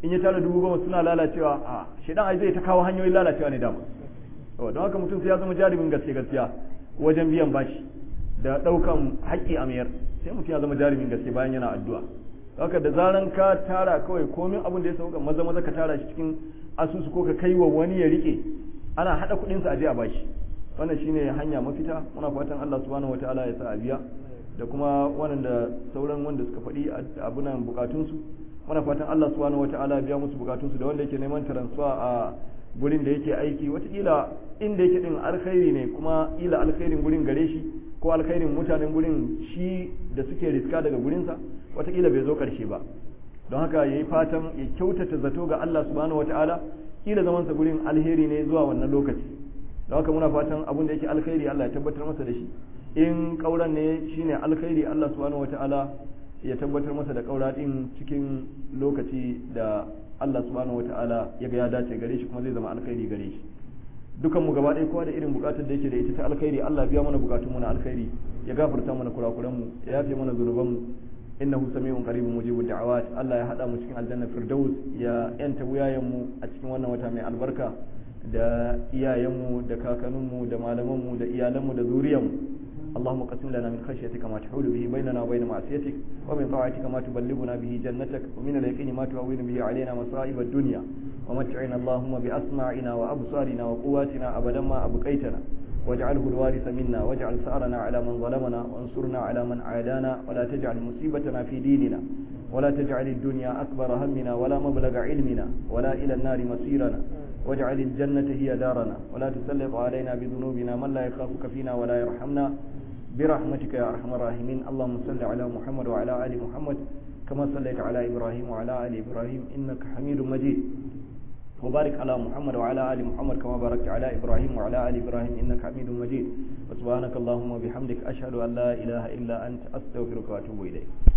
in ya tara dubu goma suna lalacewa a shedan ai zai ta kawo hanyoyin lalacewa ne dama don haka mutum sai ya zama jarumin gaske gaskiya wajen biyan bashi da ɗaukan haƙƙi a mayar sai mutum ya zama jarumin gaske bayan yana addu'a haka da zaran ka tara kawai komin abin da ya sauka maza maza ka tara shi cikin asusu ko ka kai wa wani ya rike ana haɗa kuɗinsa a je a bashi wannan shine hanya mafita muna fatan Allah subhanahu wataala ya sa a biya da kuma wanda sauran wanda suka faɗi abunan bukatunsu muna fatan Allah subhanahu wataala ya biya musu bukatunsu da wanda yake neman transfer a gurin da yake aiki watakila inda yake din alkhairi ne kuma ila alkhairin gurin gare shi ko alkhairin mutanen gurin shi da suke riska daga gurinsa watakila bai zo karshe ba don haka ya yi fatan ya kyautata zato ga Allah subhanahu wataala kila zamansa gurin alheri ne zuwa wannan lokaci don haka muna fatan abin da yake alkhairi Allah ya tabbatar masa da shi in kauran ne shine alkhairi Allah subhanahu wataala ya tabbatar masa da kaura din cikin lokaci da Allah subhanahu wataala ya ga ya dace gare shi kuma zai zama alkhairi gare shi dukan mu gaba ɗaya kowa da irin bukatar da yake da ita ta alkhairi Allah biya mana bukatun mu na alkhairi ya gafarta mana kurakuran mu ya yafe mana zunuban mu innahu sami'un qaribun mujibud da'awat Allah ya hada mu cikin aljanna firdaus ya yanta wuyayen mu a cikin wannan wata mai albarka da iyayenmu da kakanninmu da malamanmu da iyalanmu da zuriyarmu اللهم قسم لنا من خشيتك ما تحول به بيننا وبين معصيتك ومن طاعتك ما تبلغنا به جنتك ومن اليقين ما تهون به علينا مصائب الدنيا ومتعنا اللهم بأسماعنا وأبصارنا وقواتنا أبدا ما أبقيتنا واجعله الوارث منا واجعل ثأرنا على من ظلمنا وانصرنا على من عادانا ولا تجعل مصيبتنا في ديننا ولا تجعل الدنيا أكبر همنا ولا مبلغ علمنا ولا إلى النار مصيرنا واجعل الجنة هي دارنا ولا تسلط علينا بذنوبنا من لا يخافك فينا ولا يرحمنا برحمتك يا أرحم الراحمين اللهم صل على محمد وعلى آل محمد كما صليت على إبراهيم وعلى آل إبراهيم إنك حميد مجيد وبارك على محمد وعلى آل محمد كما باركت على إبراهيم وعلى آل إبراهيم إنك حميد مجيد وسبحانك اللهم وبحمدك أشهد أن لا إله إلا أنت أستغفرك وأتوب إليك